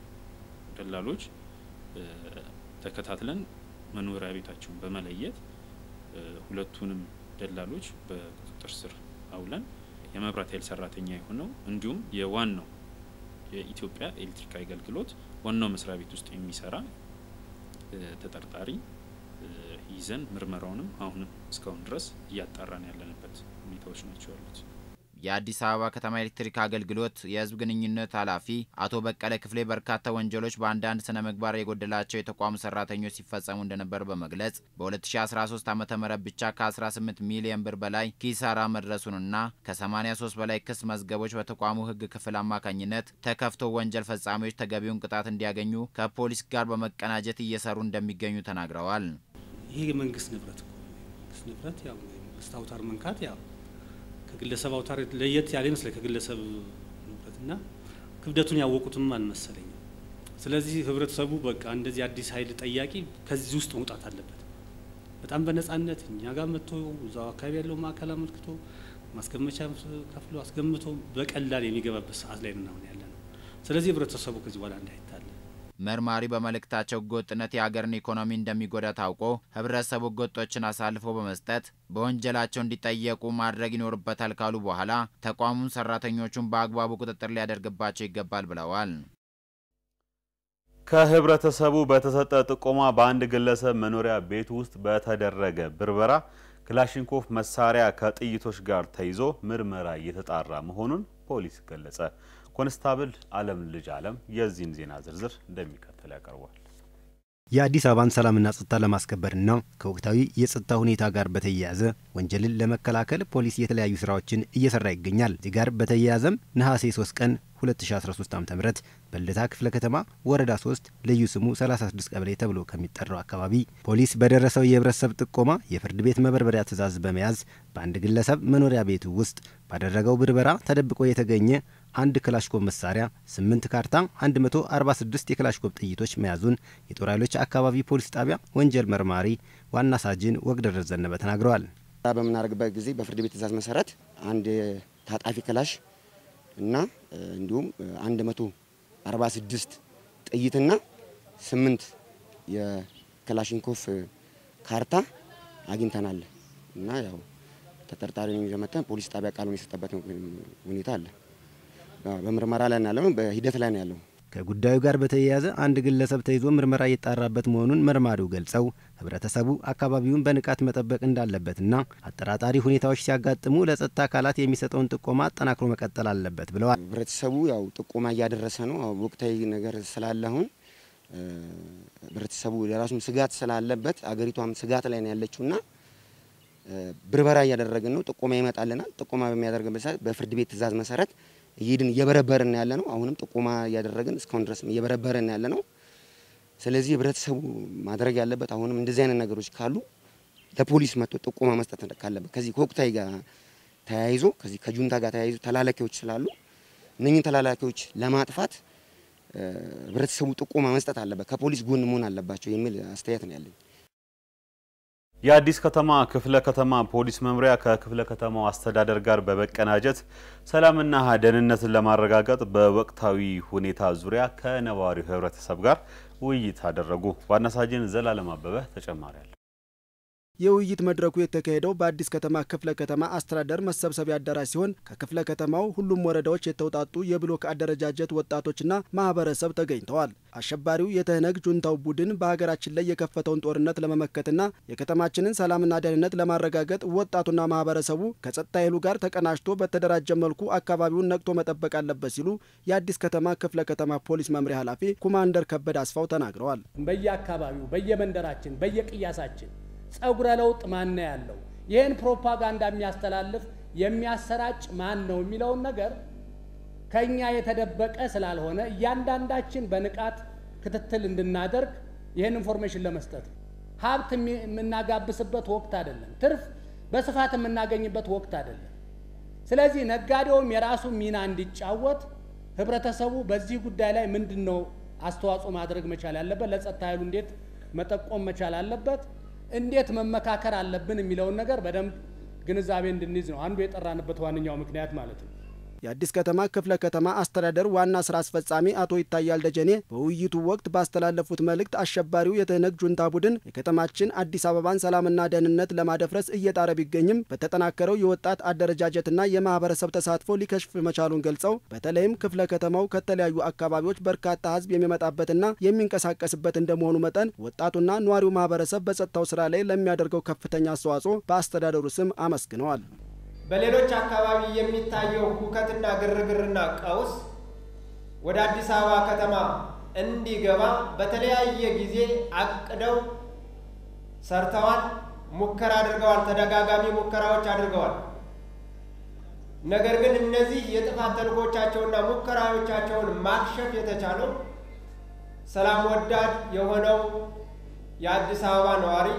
ደላሎች ተከታትለን መኖሪያ ቤታቸውን በመለየት ሁለቱንም ደላሎች በቁጥጥር ስር አውለን የመብራት ኃይል ሰራተኛ የሆነው እንዲሁም የዋናው የኢትዮጵያ ኤሌክትሪክ አገልግሎት ዋናው መስሪያ ቤት ውስጥ የሚሰራ ተጠርጣሪ ይዘን ምርመራውንም አሁንም እስካሁን ድረስ እያጣራን ያለንበት ሁኔታዎች ናቸው ያሉት። የአዲስ አበባ ከተማ ኤሌክትሪክ አገልግሎት የሕዝብ ግንኙነት ኃላፊ አቶ በቀለ ክፍሌ በርካታ ወንጀሎች በአንዳንድ ስነ ምግባር የጎደላቸው የተቋሙ ሰራተኞች ሲፈጸሙ እንደነበር በመግለጽ በ2013 ዓ ም ብቻ ከ18 ሚሊዮን ብር በላይ ኪሳራ መድረሱንና ከ83 በላይ ክስ መዝገቦች በተቋሙ ሕግ ክፍል አማካኝነት ተከፍቶ ወንጀል ፈጻሚዎች ተገቢውን ቅጣት እንዲያገኙ ከፖሊስ ጋር በመቀናጀት እየሰሩ እንደሚገኙ ተናግረዋል። ይሄ የመንግስት ንብረት እኮ መንግስት ንብረት ያው የመንግስት አውታር መንካት ያው ከግለሰብ አውታር ለየት ያለ ይመስላል ከግለሰብ ንብረትና ክብደቱን ያወቁትም አልመሰለኝም። ስለዚህ ህብረተሰቡ በቃ እንደዚህ አዲስ ኃይል ጠያቂ ከዚህ ውስጥ መውጣት አለበት። በጣም በነጻነት እኛ ጋር መጥቶ እዛው አካባቢ ያለው ማዕከል አመልክቶ ማስገመቻ ከፍሎ አስገምቶ በቀላል የሚገባበት ሰዓት ላይ ነው ያለ ነው። ስለዚህ ህብረተሰቡ ከዚህ በኋላ እንዳይታለ መርማሪ በመልእክታቸው ህገወጥነት የሀገርን ኢኮኖሚ እንደሚጎዳ ታውቆ ህብረተሰቡ ህገወጦችን አሳልፎ በመስጠት በወንጀላቸው እንዲጠየቁ ማድረግ ይኖርበታል ካሉ በኋላ ተቋሙን ሰራተኞቹን በአግባቡ ቁጥጥር ሊያደርግባቸው ይገባል ብለዋል። ከህብረተሰቡ በተሰጠ ጥቆማ በአንድ ግለሰብ መኖሪያ ቤት ውስጥ በተደረገ ብርበራ ክላሽንኮቭ መሳሪያ ከጥይቶች ጋር ተይዞ ምርመራ እየተጣራ መሆኑን ፖሊስ ገለጸ። ኮንስታብል አለም ልጅ አለም የዚህን ዜና ዝርዝር እንደሚከተል ያቀርቧል። የአዲስ አበባን ሰላምና ጸጥታ ለማስከበርና ከወቅታዊ የጸጥታ ሁኔታ ጋር በተያያዘ ወንጀልን ለመከላከል ፖሊስ የተለያዩ ስራዎችን እየሰራ ይገኛል። እዚህ ጋር በተያያዘም ነሐሴ 3 ቀን 2013 ዓ ም በልደታ ክፍለ ከተማ ወረዳ 3 ልዩ ስሙ 36 ቀበሌ ተብሎ ከሚጠራው አካባቢ ፖሊስ በደረሰው የህብረተሰብ ጥቆማ የፍርድ ቤት መበርበሪያ ትዕዛዝ በመያዝ በአንድ ግለሰብ መኖሪያ ቤቱ ውስጥ ባደረገው ብርበራ ተደብቆ የተገኘ አንድ ክላሽኮቭ መሳሪያ፣ 8 ካርታ፣ 146 የክላሽኮቭ ጥይቶች መያዙን የጦር ኃይሎች አካባቢ ፖሊስ ጣቢያ ወንጀል መርማሪ ዋና ሳጅን ወግደረስ ዘነበ ተናግረዋል። በምናደርግበት ጊዜ በፍርድ ቤት ትዕዛዝ መሰረት አንድ ታጣፊ ክላሽ እና እንዲሁም 146 ጥይትና 8 የክላሽንኮፍ ካርታ አግኝተናል እና ያው ተጠርጣሪውን ይዘን መጥተን ፖሊስ ጣቢያ ቃሉን የሰጠበት ሁኔታ አለ። በምርመራ ላይ ነው ያለው፣ በሂደት ላይ ነው ያለው። ከጉዳዩ ጋር በተያያዘ አንድ ግለሰብ ተይዞ ምርመራ እየጣራበት መሆኑን መርማሪው ገልጸው ህብረተሰቡ አካባቢውን በንቃት መጠበቅ እንዳለበትና አጠራጣሪ ሁኔታዎች ሲያጋጥሙ ለጸጥታ አካላት የሚሰጠውን ጥቆማ አጠናክሮ መቀጠል አለበት ብለዋል። ህብረተሰቡ ያው ጥቆማ እያደረሰ ነው። ወቅታዊ ነገር ስላለ አሁን ህብረተሰቡ የራሱም ስጋት ስላለበት አገሪቷም ስጋት ላይ ነው ያለችውና ብርበራ እያደረግን ነው። ጥቆማ ይመጣልናል። ጥቆማ በሚያደርግበት ሰዓት በፍርድ ቤት ትዕዛዝ መሰረት እየሄድን እየበረበርን ያለ ነው። አሁንም ጥቆማ እያደረግን እስካሁን ድረስ እየበረበርን ያለ ነው። ስለዚህ ህብረተሰቡ ማድረግ ያለበት አሁንም እንደዚህ አይነት ነገሮች ካሉ ለፖሊስ መጥቶ ጥቆማ መስጠት ካለበት ከዚህ ከወቅታዊ ጋር ተያይዞ ከዚህ ከጁንታ ጋር ተያይዞ ተላላኪዎች ስላሉ እነኝህን ተላላኪዎች ለማጥፋት ህብረተሰቡ ጥቆማ መስጠት አለበት፣ ከፖሊስ ጎን መሆን አለባቸው የሚል አስተያየት ነው ያለኝ። የአዲስ ከተማ ክፍለ ከተማ ፖሊስ መምሪያ ከክፍለ ከተማው አስተዳደር ጋር በመቀናጀት ሰላምና ደህንነትን ለማረጋገጥ በወቅታዊ ሁኔታ ዙሪያ ከነዋሪው ህብረተሰብ ጋር ውይይት አደረጉ። ዋና ሳጅን ዘላለም አበበ ተጨማሪ አለ። የውይይት መድረኩ የተካሄደው በአዲስ ከተማ ክፍለ ከተማ አስተዳደር መሰብሰቢያ አዳራሽ ሲሆን ከክፍለ ከተማው ሁሉም ወረዳዎች የተውጣጡ የብሎክ አደረጃጀት ወጣቶችና ማህበረሰብ ተገኝተዋል። አሸባሪው የትህነግ ጁንታው ቡድን በሀገራችን ላይ የከፈተውን ጦርነት ለመመከትና የከተማችንን ሰላምና ደህንነት ለማረጋገጥ ወጣቱና ማህበረሰቡ ከጸጥታ ኃይሉ ጋር ተቀናጅቶ በተደራጀ መልኩ አካባቢውን ነቅቶ መጠበቅ አለበት ሲሉ የአዲስ ከተማ ክፍለ ከተማ ፖሊስ መምሪያ ኃላፊ ኮማንደር ከበደ አስፋው ተናግረዋል። በየአካባቢው በየመንደራችን በየቅያሳችን ጸጉረ ለውጥ ማን ነው ያለው ይህን ፕሮፓጋንዳ የሚያስተላልፍ የሚያሰራጭ ማን ነው የሚለውን ነገር ከኛ የተደበቀ ስላልሆነ እያንዳንዳችን በንቃት ክትትል እንድናደርግ ይህን ኢንፎርሜሽን ለመስጠት ነው። ሀብት የምናጋብስበት ወቅት አይደለም። ትርፍ በስፋት የምናገኝበት ወቅት አይደለም። ስለዚህ ነጋዴውም የራሱ ሚና እንዲጫወት ህብረተሰቡ በዚህ ጉዳይ ላይ ምንድን ነው አስተዋጽኦ ማድረግ መቻል ያለበት፣ ለጸጥታ ኃይሉ እንዴት መጠቆም መቻል አለበት፣ እንዴት መመካከር አለብን የሚለውን ነገር በደንብ ግንዛቤ እንድንይዝ ነው አንዱ የጠራንበት ዋነኛው ምክንያት ማለት ነው። የአዲስ ከተማ ክፍለ ከተማ አስተዳደር ዋና ስራ አስፈጻሚ አቶ ይታያል ደጀኔ በውይይቱ ወቅት ባስተላለፉት መልእክት አሸባሪው የትህነግ ጁንታ ቡድን የከተማችን አዲስ አበባን ሰላምና ደህንነት ለማደፍረስ እየጣረ ቢገኝም በተጠናከረው የወጣት አደረጃጀትና የማህበረሰብ ተሳትፎ ሊከሽፍ መቻሉን ገልጸው በተለይም ክፍለ ከተማው ከተለያዩ አካባቢዎች በርካታ ህዝብ የሚመጣበትና የሚንቀሳቀስበት እንደመሆኑ መጠን ወጣቱና ነዋሪው ማህበረሰብ በጸጥታው ስራ ላይ ለሚያደርገው ከፍተኛ አስተዋጽኦ በአስተዳደሩ ስም አመስግነዋል። በሌሎች አካባቢ የሚታየው ሁከትና ግርግርና ቀውስ ወደ አዲስ አበባ ከተማ እንዲገባ በተለያየ ጊዜ አቅደው ሰርተዋል፣ ሙከራ አድርገዋል፣ ተደጋጋሚ ሙከራዎች አድርገዋል። ነገር ግን እነዚህ የጥፋት ተልእኮቻቸውና ሙከራዎቻቸውን ማክሸፍ የተቻለው ሰላም ወዳድ የሆነው የአዲስ አበባ ነዋሪ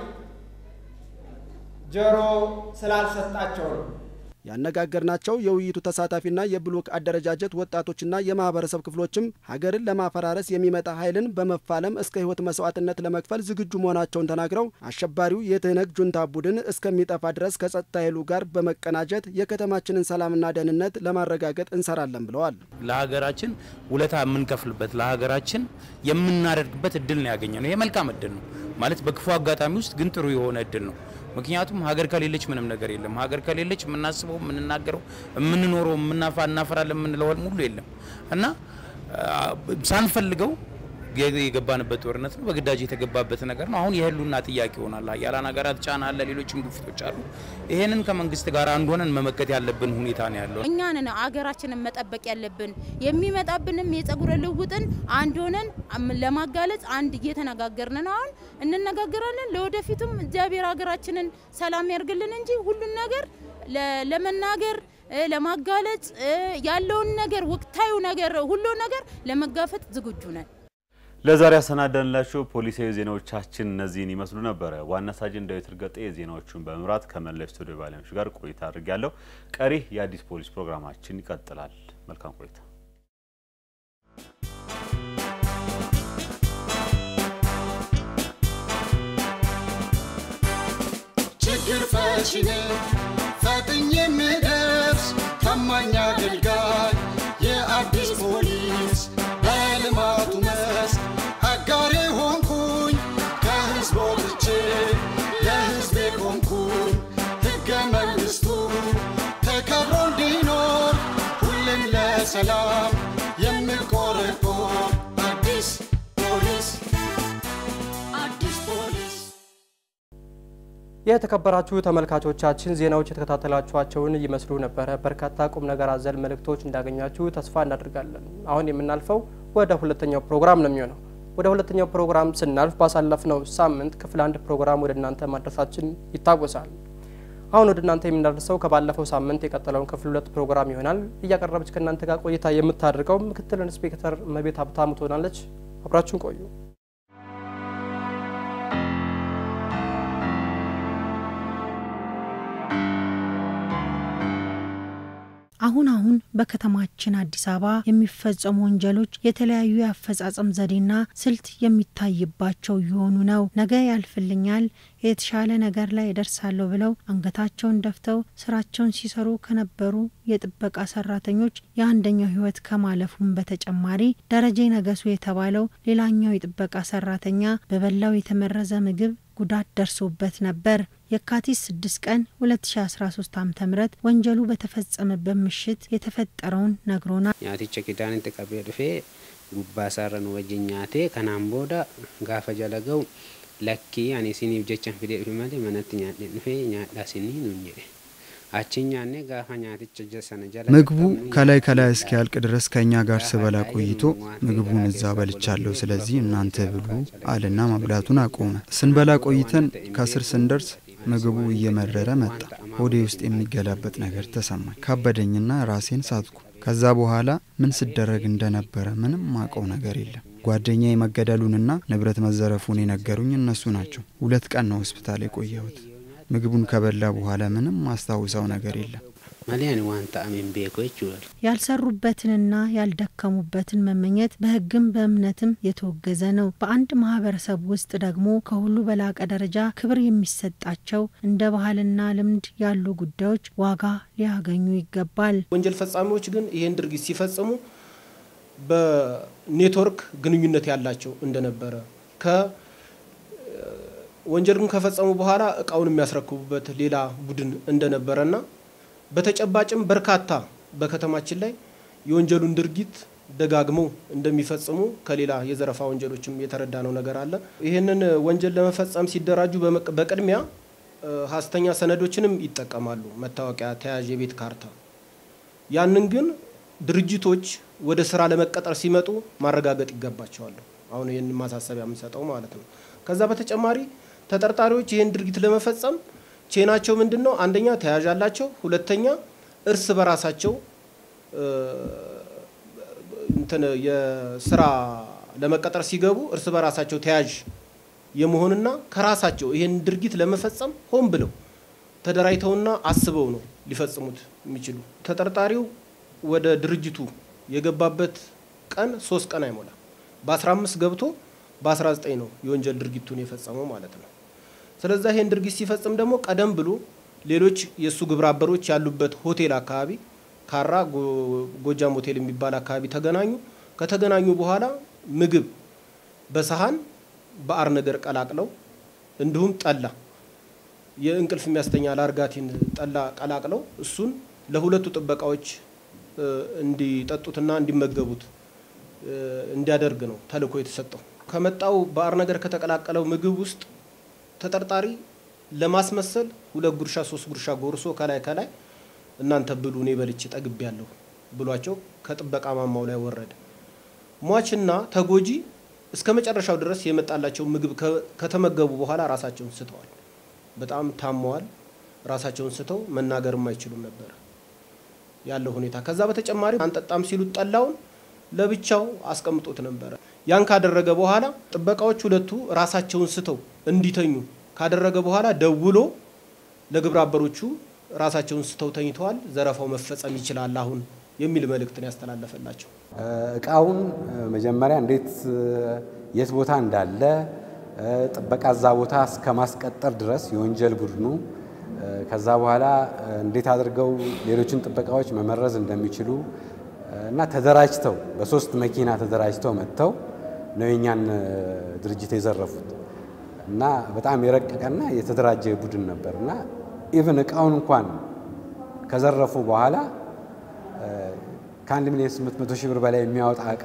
ጆሮ ስላልሰጣቸው ነው። ያነጋገርናቸው የውይይቱ ተሳታፊና የብሎክ አደረጃጀት ወጣቶችና የማህበረሰብ ክፍሎችም ሀገርን ለማፈራረስ የሚመጣ ኃይልን በመፋለም እስከ ህይወት መስዋዕትነት ለመክፈል ዝግጁ መሆናቸውን ተናግረው አሸባሪው የትህነግ ጁንታ ቡድን እስከሚጠፋ ድረስ ከጸጥታ ኃይሉ ጋር በመቀናጀት የከተማችንን ሰላምና ደህንነት ለማረጋገጥ እንሰራለን ብለዋል። ለሀገራችን ውለታ የምንከፍልበት ለሀገራችን የምናደርግበት እድል ነው ያገኘ ነው። ይሄ መልካም እድል ነው ማለት በክፉ አጋጣሚ ውስጥ ግን ጥሩ የሆነ እድል ነው። ምክንያቱም ሀገር ከሌለች ምንም ነገር የለም። ሀገር ከሌለች የምናስበው፣ የምንናገረው፣ የምንኖረው፣ የምናፋ እናፈራለን የምንለው ሙሉ የለም እና ሳንፈልገው የገባንበት ጦርነት ነው። በግዳጅ የተገባበት ነገር ነው። አሁን የህሉና ጥያቄ ይሆናል። ሀያላን ሀገራት ጫና አለ፣ ሌሎችም ግፊቶች አሉ። ይሄንን ከመንግስት ጋር አንድ ሆነን መመከት ያለብን ሁኔታ ነው ያለው። እኛ ነን አገራችንን መጠበቅ ያለብን። የሚመጣብንም የጸጉረ ልውጥን አንድ ሆነን ለማጋለጽ አንድ እየተነጋገርን ነው። አሁን እንነጋገራለን። ለወደፊቱም እግዚአብሔር ሀገራችንን ሰላም ያርግልን እንጂ ሁሉን ነገር ለመናገር ለማጋለጽ ያለውን ነገር ወቅታዊ ነገር ሁሉ ነገር ለመጋፈጥ ዝግጁ ነን። ለዛሬ ያሰናዳንላችሁ ፖሊሳዊ ዜናዎቻችን እነዚህን ይመስሉ ነበረ። ዋና ሳጅን ዳዊት እርገጤ ዜናዎቹን በመምራት ከመላው ስቱዲዮ ባለሙያዎች ጋር ቆይታ አድርጊያለሁ። ቀሪ የአዲስ ፖሊስ ፕሮግራማችን ይቀጥላል። መልካም ቆይታ። ችግር ፈቺ ነኝ ፈጥኜ የምደርስ ታማኝ አገልጋይ የአዲስ ፖሊስ በልማቱ መስክ አጋሬ ሆንኩኝ ከህዝብ ወጥቼ ለህዝቤ ቆምኩኝ ሕገ መንግሥቱ ተከብሮ እንዲኖር ሁሌም ለሰላም የምቆረቆር አዲስ ፖሊስ አዲስ ፖሊስ የተከበራችሁ ተመልካቾቻችን ዜናዎች የተከታተላችኋቸውን ይመስሉ ነበረ። በርካታ ቁም ነገር አዘል መልእክቶች እንዳገኛችሁ ተስፋ እናደርጋለን። አሁን የምናልፈው ወደ ሁለተኛው ፕሮግራም ነው የሚሆነው። ወደ ሁለተኛው ፕሮግራም ስናልፍ ባሳለፍነው ሳምንት ክፍል አንድ ፕሮግራም ወደ እናንተ ማድረሳችን ይታወሳል። አሁን ወደ እናንተ የምናደርሰው ከባለፈው ሳምንት የቀጠለውን ክፍል ሁለት ፕሮግራም ይሆናል። እያቀረበች ከእናንተ ጋር ቆይታ የምታደርገው ምክትል ኢንስፔክተር መቤት ሀብታሙ ትሆናለች። አብራችሁን ቆዩ። አሁን አሁን በከተማችን አዲስ አበባ የሚፈጸሙ ወንጀሎች የተለያዩ የአፈጻጸም ዘዴና ስልት የሚታይባቸው እየሆኑ ነው። ነገ ያልፍልኛል፣ የተሻለ ነገር ላይ እደርሳለሁ ብለው አንገታቸውን ደፍተው ስራቸውን ሲሰሩ ከነበሩ የጥበቃ ሰራተኞች የአንደኛው ህይወት ከማለፉም በተጨማሪ ደረጀ ነገሱ የተባለው ሌላኛው የጥበቃ ሰራተኛ በበላው የተመረዘ ምግብ ጉዳት ደርሶበት ነበር። የካቲት 6 ቀን 2013 ዓ ም ወንጀሉ በተፈጸመበት ምሽት የተፈጠረውን ነግሮናል። nyaaticha kidaanitti qabee dhufee gubbaa isaarra nu wajjin nyaatee kanaan booda gaafa jala ga'u lakkii ani isiniif jechan fidee dhufe malee manatti nyaadhee dhufee nyaadhaa isinii nuun jedhe achi nyaannee gaafa nyaaticha sana jala ምግቡ ከላይ ከላይ እስኪያልቅ ድረስ ከእኛ ጋር ስበላ ቆይቶ ምግቡን እዛ በልቻለሁ፣ ስለዚህ እናንተ ብሉ አለና መብላቱን አቆመ። ስንበላ ቆይተን ከስር ስንደርስ ምግቡ እየመረረ መጣ። ሆዴ ውስጥ የሚገላበጥ ነገር ተሰማኝ። ካበደኝና ራሴን ሳትኩ። ከዛ በኋላ ምን ስደረግ እንደነበረ ምንም ማቀው ነገር የለም። ጓደኛ መገደሉንና ንብረት መዘረፉን የነገሩኝ እነሱ ናቸው። ሁለት ቀን ነው ሆስፒታል የቆየሁት። ምግቡን ከበላ በኋላ ምንም ማስታውሰው ነገር የለም። malee ani waan ta'ameen beeku jechuudha. ያልሰሩበትንና ያልደከሙበትን መመኘት በሕግም በእምነትም የተወገዘ ነው። በአንድ ማህበረሰብ ውስጥ ደግሞ ከሁሉ በላቀ ደረጃ ክብር የሚሰጣቸው እንደ ባህልና ልምድ ያሉ ጉዳዮች ዋጋ ሊያገኙ ይገባል። ወንጀል ፈጻሚዎች ግን ይህን ድርጊት ሲፈጽሙ በኔትወርክ ግንኙነት ያላቸው እንደነበረ ከ ወንጀልን ከፈጸሙ በኋላ እቃውን የሚያስረክቡበት ሌላ ቡድን እንደነበረና በተጨባጭም በርካታ በከተማችን ላይ የወንጀሉን ድርጊት ደጋግመው እንደሚፈጽሙ ከሌላ የዘረፋ ወንጀሎችም የተረዳነው ነገር አለ። ይህንን ወንጀል ለመፈጸም ሲደራጁ በቅድሚያ ሀሰተኛ ሰነዶችንም ይጠቀማሉ። መታወቂያ፣ ተያዥ የቤት ካርታ። ያንን ግን ድርጅቶች ወደ ስራ ለመቀጠር ሲመጡ ማረጋገጥ ይገባቸዋል። አሁን ይህን ማሳሰቢያ የምንሰጠው ማለት ነው። ከዛ በተጨማሪ ተጠርጣሪዎች ይህን ድርጊት ለመፈጸም ቼናቸው ምንድን ነው? አንደኛ ተያዥ አላቸው። ሁለተኛ እርስ በራሳቸው እንትን የስራ ለመቀጠር ሲገቡ እርስ በራሳቸው ተያዥ የመሆንና ከራሳቸው ይህን ድርጊት ለመፈጸም ሆን ብለው ተደራጅተውና አስበው ነው ሊፈጽሙት የሚችሉ። ተጠርጣሪው ወደ ድርጅቱ የገባበት ቀን ሶስት ቀን አይሞላም። በ15 ገብቶ በ19 ነው የወንጀል ድርጊቱን የፈጸመው ማለት ነው። ስለዛ ይህን ድርጊት ሲፈጽም ደግሞ ቀደም ብሎ ሌሎች የእሱ ግብረ አበሮች ያሉበት ሆቴል አካባቢ ካራ ጎጃም ሆቴል የሚባል አካባቢ ተገናኙ። ከተገናኙ በኋላ ምግብ በሰሃን በአር ነገር ቀላቅለው እንዲሁም ጠላ የእንቅልፍ የሚያስተኛ ላርጋቲን ጠላ ቀላቅለው እሱን ለሁለቱ ጥበቃዎች እንዲጠጡትና እንዲመገቡት እንዲያደርግ ነው ተልእኮ የተሰጠው። ከመጣው በአር ነገር ከተቀላቀለው ምግብ ውስጥ ተጠርጣሪ ለማስመሰል ሁለት ጉርሻ ሶስት ጉርሻ ጎርሶ ከላይ ከላይ እናንተ ብሉ እኔ በልቼ ጠግቤ ያለሁ ብሏቸው ከጥበቃ ማማው ላይ ወረደ። ሟችና ተጎጂ እስከ መጨረሻው ድረስ የመጣላቸው ምግብ ከተመገቡ በኋላ ራሳቸውን ስተዋል። በጣም ታመዋል። ራሳቸውን ስተው መናገርም አይችሉም ነበር ያለው ሁኔታ። ከዛ በተጨማሪ አንጠጣም ሲሉት ጠላውን ለብቻው አስቀምጦት ነበረ። ያን ካደረገ በኋላ ጥበቃዎች ሁለቱ ራሳቸውን ስተው እንዲተኙ ካደረገ በኋላ ደውሎ ለግብረ አበሮቹ ራሳቸውን ስተው ተኝተዋል፣ ዘረፋው መፈጸም ይችላል አሁን የሚል መልእክትን ያስተላለፈላቸው። እቃውን መጀመሪያ እንዴት የት ቦታ እንዳለ ጥበቃ እዛ ቦታ እስከ ማስቀጠር ድረስ የወንጀል ቡድኑ ከዛ በኋላ እንዴት አድርገው ሌሎችን ጥበቃዎች መመረዝ እንደሚችሉ እና ተደራጅተው በሶስት መኪና ተደራጅተው መጥተው ነው የኛን ድርጅት የዘረፉት እና በጣም የረቀቀና የተደራጀ ቡድን ነበር እና ኢቭን እቃውን እንኳን ከዘረፉ በኋላ ከአንድ ሚሊዮን ስምንት መቶ ሺህ ብር በላይ የሚያወጣ እቃ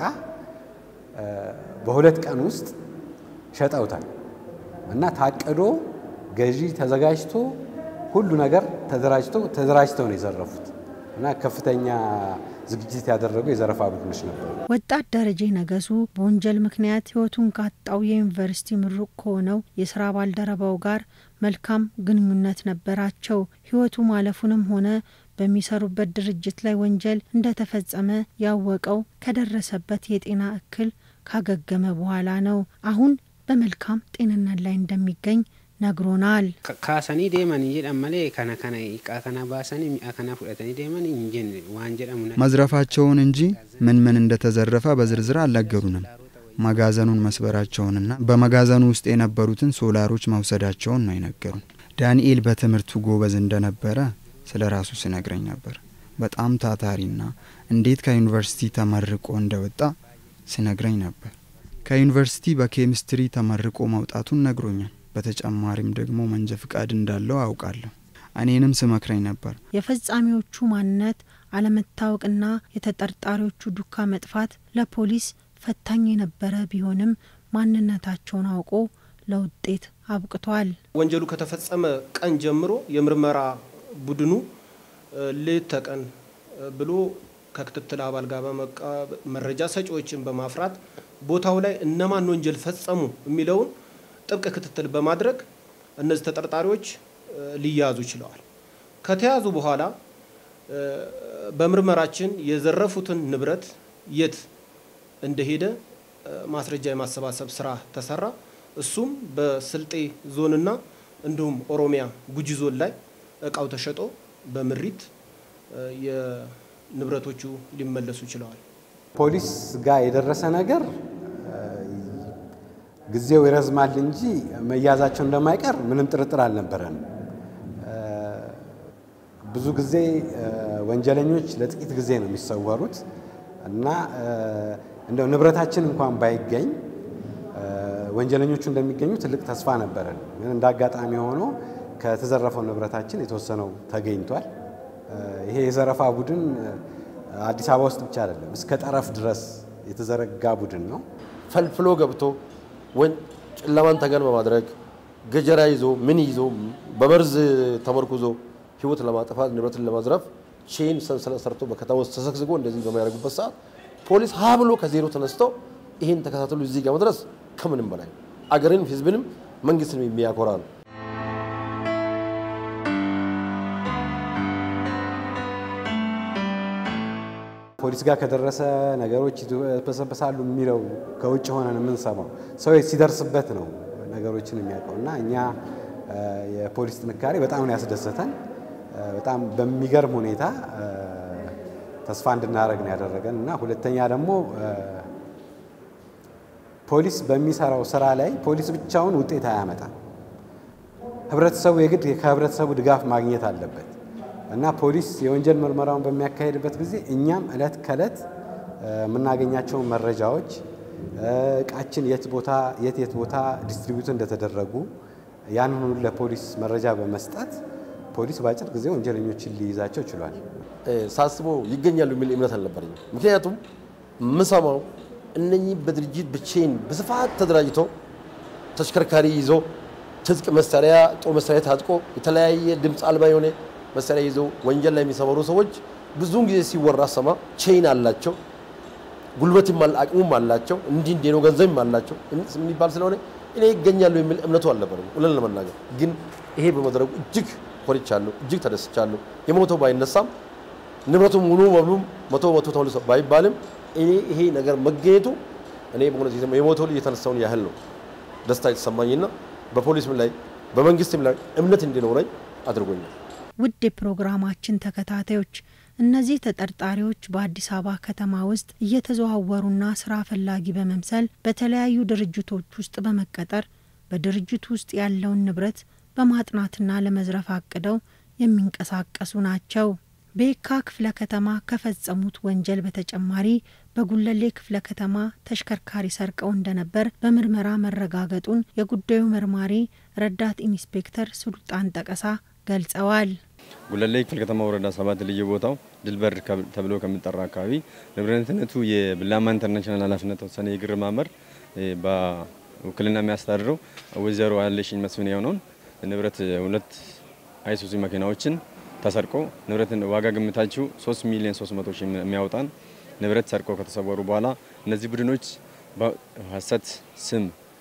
በሁለት ቀን ውስጥ ሸጠውታል እና ታቅዶ ገዢ ተዘጋጅቶ ሁሉ ነገር ተደራጅቶ ተደራጅተው ነው የዘረፉት እና ከፍተኛ ዝግጅት ያደረጉ የዘረፋ ቡድኖች ነበሩ። ወጣት ደረጀ ነገሱ በወንጀል ምክንያት ሕይወቱን ካጣው የዩኒቨርሲቲ ምሩቅ ከሆነው የስራ ባልደረባው ጋር መልካም ግንኙነት ነበራቸው። ሕይወቱ ማለፉንም ሆነ በሚሰሩበት ድርጅት ላይ ወንጀል እንደተፈጸመ ያወቀው ከደረሰበት የጤና እክል ካገገመ በኋላ ነው። አሁን በመልካም ጤንነት ላይ እንደሚገኝ ነግሮናል። ካሰኒ ዴመን ጀደን መሌ ከነ ከነ ቃ ከነ ባሰኒ ሚአ ከነ ፉደተኒ ዴመን እንጀን ዋን ጀደሙ መዝረፋቸውን እንጂ ምን ምን እንደተዘረፈ በዝርዝር አልነገሩንም። መጋዘኑን መስበራቸውንና በመጋዘኑ ውስጥ የነበሩትን ሶላሮች መውሰዳቸውን ነው የነገሩን። ዳንኤል በትምህርቱ ጎበዝ እንደነበረ ስለ ራሱ ሲነግረኝ ነበር። በጣም ታታሪና እንዴት ከዩኒቨርሲቲ ተመርቆ እንደወጣ ሲነግረኝ ነበር። ከዩኒቨርሲቲ በኬሚስትሪ ተመርቆ መውጣቱን ነግሮኛል። በተጨማሪም ደግሞ መንጃ ፍቃድ እንዳለው አውቃለሁ። እኔንም ስመክረኝ ነበር። የፈጻሚዎቹ ማንነት አለመታወቅና የተጠርጣሪዎቹ ዱካ መጥፋት ለፖሊስ ፈታኝ የነበረ ቢሆንም ማንነታቸውን አውቆ ለውጤት አብቅቷል። ወንጀሉ ከተፈጸመ ቀን ጀምሮ የምርመራ ቡድኑ ሌት ተቀን ብሎ ከክትትል አባል ጋር በመቃ መረጃ ሰጪዎችን በማፍራት ቦታው ላይ እነማን ወንጀል ፈጸሙ የሚለውን ጥብቅ ክትትል በማድረግ እነዚህ ተጠርጣሪዎች ሊያዙ ችለዋል። ከተያዙ በኋላ በምርመራችን የዘረፉትን ንብረት የት እንደሄደ ማስረጃ የማሰባሰብ ስራ ተሰራ። እሱም በስልጤ ዞንና እንዲሁም ኦሮሚያ ጉጂ ዞን ላይ እቃው ተሸጦ በምሪት የንብረቶቹ ሊመለሱ ችለዋል። ፖሊስ ጋር የደረሰ ነገር ጊዜው ይረዝማል እንጂ መያዛቸው እንደማይቀር ምንም ጥርጥር አልነበረንም። ብዙ ጊዜ ወንጀለኞች ለጥቂት ጊዜ ነው የሚሰወሩት እና እንደው ንብረታችን እንኳን ባይገኝ ወንጀለኞቹ እንደሚገኙ ትልቅ ተስፋ ነበረን። ግን እንደ አጋጣሚ ሆኖ ከተዘረፈው ንብረታችን የተወሰነው ተገኝቷል። ይሄ የዘረፋ ቡድን አዲስ አበባ ውስጥ ብቻ አይደለም፣ እስከ ጠረፍ ድረስ የተዘረጋ ቡድን ነው። ፈልፍሎ ገብቶ ጨለማን ተገን በማድረግ ገጀራ ይዞ ምን ይዞ በመርዝ ተመርኩዞ ህይወት ለማጥፋት ንብረትን ለማዝረፍ ቼን ሰንሰለት ሰርቶ በከተማ ውስጥ ተሰግስጎ እንደዚህ በሚያደርጉበት ሰዓት ፖሊስ ሀ ብሎ ከዜሮ ተነስተው ይህን ተከታተሉ እዚህ ጋር መድረስ ከምንም በላይ አገርን፣ ህዝብንም መንግስትንም የሚያኮራ ነው። ፖሊስ ጋር ከደረሰ ነገሮች ይበሰበሳሉ የሚለው ከውጭ ሆነን የምንሰማው ሰው ሲደርስበት ነው ነገሮችን የሚያውቀው እና እኛ የፖሊስ ጥንካሬ በጣም ነው ያስደሰተን። በጣም በሚገርም ሁኔታ ተስፋ እንድናደርግ ነው ያደረገን እና ሁለተኛ ደግሞ ፖሊስ በሚሰራው ስራ ላይ ፖሊስ ብቻውን ውጤት አያመጣም። ህብረተሰቡ የግድ ከህብረተሰቡ ድጋፍ ማግኘት አለበት እና ፖሊስ የወንጀል ምርመራውን በሚያካሄድበት ጊዜ እኛም እለት ከእለት የምናገኛቸውን መረጃዎች እቃችን የት ቦታ የት የት ቦታ ዲስትሪቢዩት እንደተደረጉ ያንን ሁሉ ለፖሊስ መረጃ በመስጠት ፖሊስ በአጭር ጊዜ ወንጀለኞችን ሊይዛቸው ችሏል። ሳስበው ይገኛሉ የሚል እምነት አልነበረኝም። ምክንያቱም የምሰማው እነኚህ በድርጅት ብቼን በስፋት ተደራጅቶ ተሽከርካሪ ይዞ ትጥቅ መሳሪያ ጦር መሳሪያ ታጥቆ የተለያየ ድምፅ አልባ የሆነ መሳሪያ ይዞ ወንጀል ላይ የሚሰማሩ ሰዎች ብዙውን ጊዜ ሲወራ ሰማ ቼን አላቸው፣ ጉልበትም አቅሙም አላቸው፣ እንዲህ እንዲህ ነው ገንዘብም አላቸው የሚባል ስለሆነ እኔ ይገኛሉ የሚል እምነቱ አልነበረም። እውነት ለመናገር ግን ይሄ በመድረጉ እጅግ ኮርቻለሁ፣ እጅግ ተደስቻለሁ። የሞተው ባይነሳም ንብረቱ ሙሉ በሙሉ መቶ መቶ ተመልሶ ባይባልም እኔ ይሄ ነገር መገኘቱ እኔ በእውነት የሞተው ልጅ የተነሳውን ያህል ነው ደስታ የተሰማኝና በፖሊስም ላይ በመንግስትም ላይ እምነት እንዲኖረኝ አድርጎኛል። ውድ የፕሮግራማችን ተከታታዮች እነዚህ ተጠርጣሪዎች በአዲስ አበባ ከተማ ውስጥ እየተዘዋወሩና ስራ ፈላጊ በመምሰል በተለያዩ ድርጅቶች ውስጥ በመቀጠር በድርጅቱ ውስጥ ያለውን ንብረት በማጥናትና ለመዝረፍ አቅደው የሚንቀሳቀሱ ናቸው። በየካ ክፍለ ከተማ ከፈጸሙት ወንጀል በተጨማሪ በጉለሌ ክፍለ ከተማ ተሽከርካሪ ሰርቀው እንደነበር በምርመራ መረጋገጡን የጉዳዩ መርማሪ ረዳት ኢንስፔክተር ሱልጣን ጠቀሳ ገልጸዋል። ጉለሌ ክፍለ ከተማ ወረዳ ሰባት ልዩ ቦታው ድልበር ተብሎ ከሚጠራ አካባቢ ንብረትነቱ የብላማ ኢንተርናሽናል ኃላፊነት ተወሰነ የግር ማህበር በውክልና የሚያስተዳድረው ወይዘሮ ያለሽኝ መስፍን የሆነውን ንብረት ሁለት አይሱዚ መኪናዎችን ተሰርቆ ንብረትን ዋጋ ግምታችሁ 3 ሚሊዮን 300 ሺህ የሚያወጣን ንብረት ሰርቆ ከተሰወሩ በኋላ እነዚህ ቡድኖች በሀሰት ስም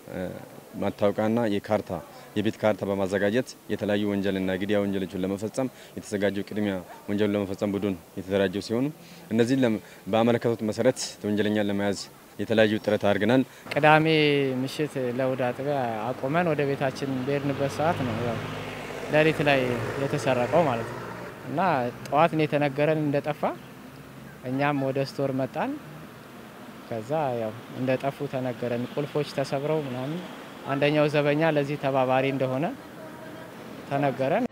ማታወቂያና የካርታ የቤት ካርታ በማዘጋጀት የተለያዩ ወንጀልና ግድያ ወንጀሎችን ለመፈጸም የተዘጋጀው ቅድሚያ ወንጀሉን ለመፈጸም ቡድን የተደራጀው ሲሆኑ እነዚህን በአመለከቱት መሰረት ወንጀለኛን ለመያዝ የተለያዩ ጥረት አድርገናል። ቅዳሜ ምሽት ለእሁድ አጥቢያ አቆመን ወደ ቤታችን በሄድንበት ሰዓት ነው ያው ሌሊት ላይ የተሰረቀው ማለት ነው እና ጠዋት ነው የተነገረን እንደጠፋ። እኛም ወደ ስቶር መጣን። ከዛ ያው እንደ ጠፉ ተነገረን። ቁልፎች ተሰብረው ምናምን አንደኛው ዘበኛ ለዚህ ተባባሪ እንደሆነ ተነገረን።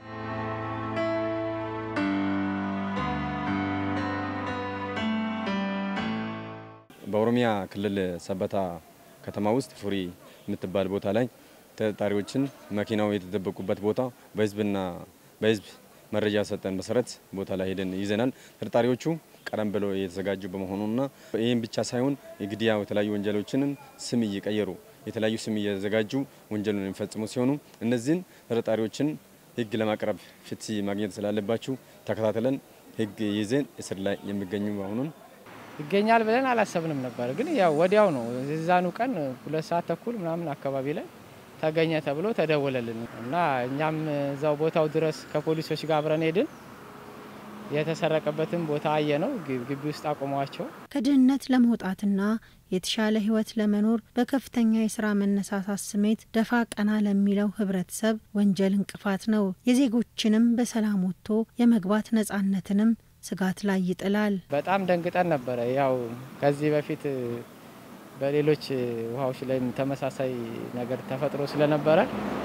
በኦሮሚያ ክልል ሰበታ ከተማ ውስጥ ፉሪ የምትባል ቦታ ላይ ተጠርጣሪዎችን መኪናው የተደበቁበት ቦታ በህዝብና በህዝብ መረጃ ሰጠን መሰረት ቦታ ላይ ሄደን ይዘናል። ተጠርጣሪዎቹ ቀደም ብለው የተዘጋጁ በመሆኑና ይህም ብቻ ሳይሆን የግድያ የተለያዩ ወንጀሎችንም ስም እየቀየሩ የተለያዩ ስም እየዘጋጁ ወንጀሉን የሚፈጽሙ ሲሆኑ እነዚህን ተጠርጣሪዎችን ህግ ለማቅረብ ፍትህ ማግኘት ስላለባችሁ ተከታትለን ህግ ይዘን እስር ላይ የሚገኙ መሆኑን ይገኛል ብለን አላሰብንም ነበር። ግን ያው ወዲያው ነው የዛኑ ቀን ሁለት ሰዓት ተኩል ምናምን አካባቢ ላይ ተገኘ ተብሎ ተደወለልን እና እኛም እዛው ቦታው ድረስ ከፖሊሶች ጋር አብረን ሄድን። የተሰረቀበትን ቦታ አየ ነው ግቢ ውስጥ አቁመዋቸው ከድህነት ለመውጣትና የተሻለ ህይወት ለመኖር በከፍተኛ የስራ መነሳሳት ስሜት ደፋ ቀና ለሚለው ህብረተሰብ ወንጀል እንቅፋት ነው። የዜጎችንም በሰላም ወጥቶ የመግባት ነጻነትንም ስጋት ላይ ይጥላል። በጣም ደንግጠን ነበረ። ያው ከዚህ በፊት በሌሎች ውሃዎች ላይም ተመሳሳይ ነገር ተፈጥሮ ስለነበረ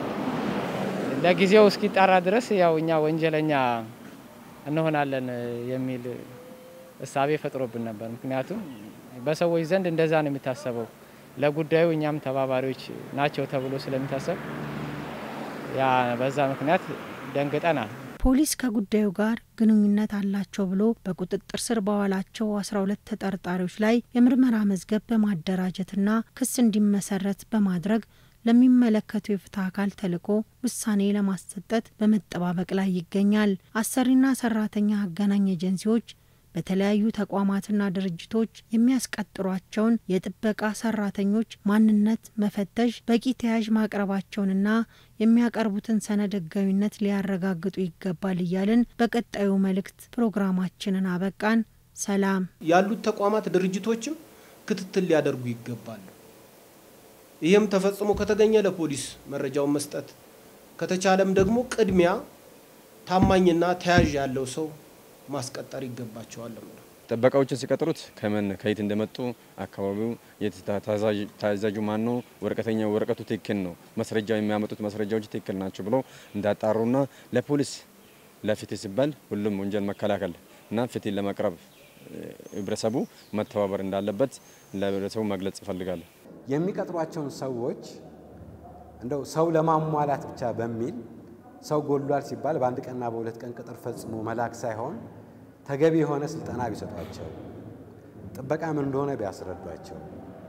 ለጊዜው እስኪጣራ ድረስ ያው እኛ ወንጀለኛ እንሆናለን የሚል እሳቤ ፈጥሮብን ነበር። ምክንያቱም በሰዎች ዘንድ እንደዛ ነው የሚታሰበው። ለጉዳዩ እኛም ተባባሪዎች ናቸው ተብሎ ስለሚታሰብ ያ በዛ ምክንያት ደንግጠናል። ፖሊስ ከጉዳዩ ጋር ግንኙነት አላቸው ብሎ በቁጥጥር ስር በዋላቸው 12 ተጠርጣሪዎች ላይ የምርመራ መዝገብ በማደራጀትና ክስ እንዲመሰረት በማድረግ ለሚመለከቱ የፍትህ አካል ተልዕኮ ውሳኔ ለማሰጠት በመጠባበቅ ላይ ይገኛል። አሰሪና ሰራተኛ አገናኝ ኤጀንሲዎች በተለያዩ ተቋማትና ድርጅቶች የሚያስቀጥሯቸውን የጥበቃ ሰራተኞች ማንነት መፈተሽ፣ በቂ ተያዥ ማቅረባቸውንና የሚያቀርቡትን ሰነድ ህጋዊነት ሊያረጋግጡ ይገባል እያልን በቀጣዩ መልእክት ፕሮግራማችንን አበቃን። ሰላም። ያሉት ተቋማት ድርጅቶችም ክትትል ሊያደርጉ ይገባሉ። ይህም ተፈጽሞ ከተገኘ ለፖሊስ መረጃውን መስጠት ከተቻለም ደግሞ ቅድሚያ ታማኝና ተያዥ ያለው ሰው ማስቀጠር ይገባቸዋል። ጥበቃዎችን ሲቀጥሩት ከምን ከየት እንደመጡ አካባቢው ታዛዡ ማን ነው፣ ወረቀተኛ ወረቀቱ ትክክል ነው፣ መስረጃው የሚያመጡት መስረጃዎች ትክክል ናቸው ብሎ እንዳጣሩና ለፖሊስ ለፍትህ ሲባል ሁሉም ወንጀል መከላከል እና ፍትህ ለማቅረብ ህብረተሰቡ መተባበር እንዳለበት ለህብረተሰቡ መግለጽ እፈልጋለሁ። የሚቀጥሯቸውን ሰዎች እንደው ሰው ለማሟላት ብቻ በሚል ሰው ጎሏል ሲባል በአንድ ቀንና በሁለት ቀን ቅጥር ፈጽሞ መላክ ሳይሆን ተገቢ የሆነ ስልጠና ቢሰጧቸው፣ ጥበቃ ምን እንደሆነ ቢያስረዷቸው፣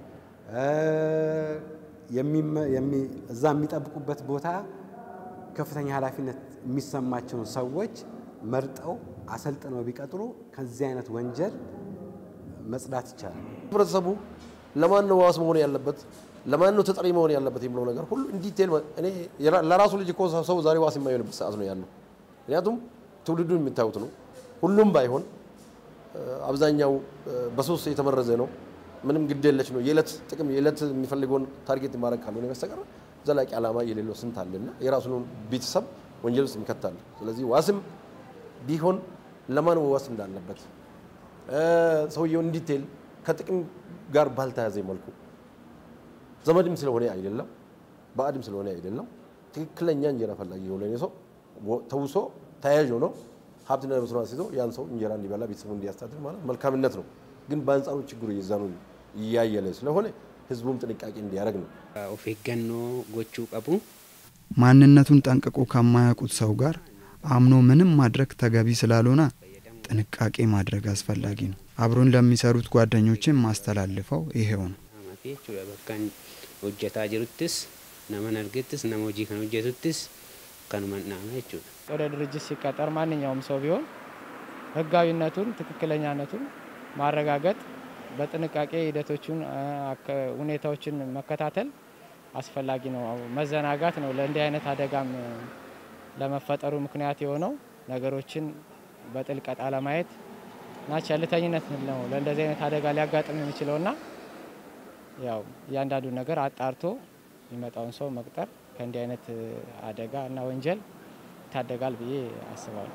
እዛ የሚጠብቁበት ቦታ ከፍተኛ ኃላፊነት የሚሰማቸውን ሰዎች መርጠው አሰልጥነው ቢቀጥሩ ከዚህ አይነት ወንጀል መጽዳት ይቻላል። ህብረተሰቡ ለማን ነው ዋስ መሆን ያለበት ለማን ነው ተጠሪ መሆን ያለበት የሚለው ነገር ሁሉ እንዲቴል እኔ ለራሱ ልጅ እኮ ሰው ዛሬ ዋስ የማይሆንበት ሰዓት ነው ያለው። ምክንያቱም ትውልዱን የሚታዩት ነው። ሁሉም ባይሆን አብዛኛው በሶስት የተመረዘ ነው። ምንም ግድ የለች ነው። የዕለት ጥቅም የዕለት የሚፈልገውን ታርጌት ማድረግ ካልሆነ በስተቀር ዘላቂ ዓላማ የሌለው ስንት አለና የራሱን ቤተሰብ ወንጀል ውስጥ ይከታል። ስለዚህ ዋስም ቢሆን ለማን ዋስ እንዳለበት ሰውየው እንዲቴል ከጥቅም ጋር ባልተያዘ መልኩ ዘመድም ስለሆነ አይደለም፣ ባዕድም ስለሆነ አይደለም። ትክክለኛ እንጀራ ፈላጊ የሆነ ሰው ተውሶ ተያዥ ሆኖ ሀብትና ንብረቱን አስይዞ ያን ሰው እንጀራ እንዲበላ ቤተሰቡ እንዲያስተዳድር ማለት መልካምነት ነው። ግን በአንጻሩ ችግሩ የዛኑ እያየለ ስለሆነ ህዝቡም ጥንቃቄ እንዲያደርግ ነው። ኦፍ ኤገኖ ጎቹ ቀቡ ማንነቱን ጠንቅቆ ከማያውቁት ሰው ጋር አምኖ ምንም ማድረግ ተገቢ ስላልሆነ ጥንቃቄ ማድረግ አስፈላጊ ነው። አብሮን ለሚሰሩት ጓደኞችን ማስተላልፈው ይሄው ነው። bakkan hojjetaa jiruttis naman argettis nama hojii kan hojjetuttis kanuman dhaama jechuudha. ወደ ድርጅት ሲቀጠር ማንኛውም ሰው ቢሆን ህጋዊነቱን ትክክለኛነቱን ማረጋገጥ በጥንቃቄ ሂደቶቹን ሁኔታዎችን መከታተል አስፈላጊ ነው። መዘናጋት ነው ለእንዲህ አይነት አደጋም ለመፈጠሩ ምክንያት የሆነው ነገሮችን በጥልቀት አለማየት እና ቸልተኝነት ነው ለእንደዚህ አይነት አደጋ ሊያጋጥም የሚችለውና ያው እያንዳንዱ ነገር አጣርቶ የሚመጣውን ሰው መቅጠር ከእንዲህ አይነት አደጋ እና ወንጀል ይታደጋል ብዬ አስባለሁ።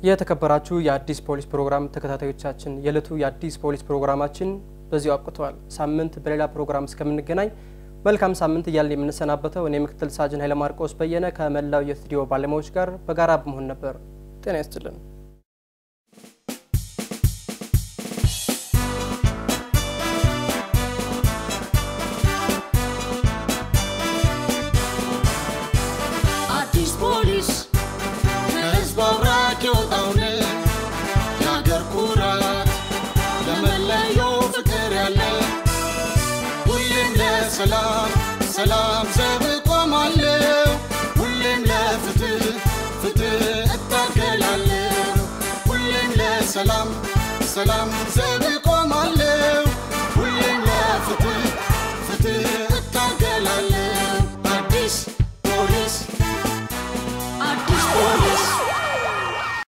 የተከበራችሁ የአዲስ ፖሊስ ፕሮግራም ተከታታዮቻችን የዕለቱ የአዲስ ፖሊስ ፕሮግራማችን በዚሁ አብቅተዋል። ሳምንት በሌላ ፕሮግራም እስከምንገናኝ መልካም ሳምንት እያልን የምንሰናበተው እኔ ምክትል ሳጅን ኃይለማርቆስ በየነ ከመላው የስቱዲዮ ባለሙያዎች ጋር በጋራ በመሆን ነበር። ጤና ይስጥልን። አዲስ ፖሊስ ከህዝብ አብራክ የወጣውን የአገር ኩራት ለመለየው ፍቅር ያለ ሁሌም ለሰላም ሰላም ዘብ እቆማለሁ ሁሌም ለፍትህ ፍትህ እታገላለሁ ሁሌም ለሰላም ሰላም ዘብ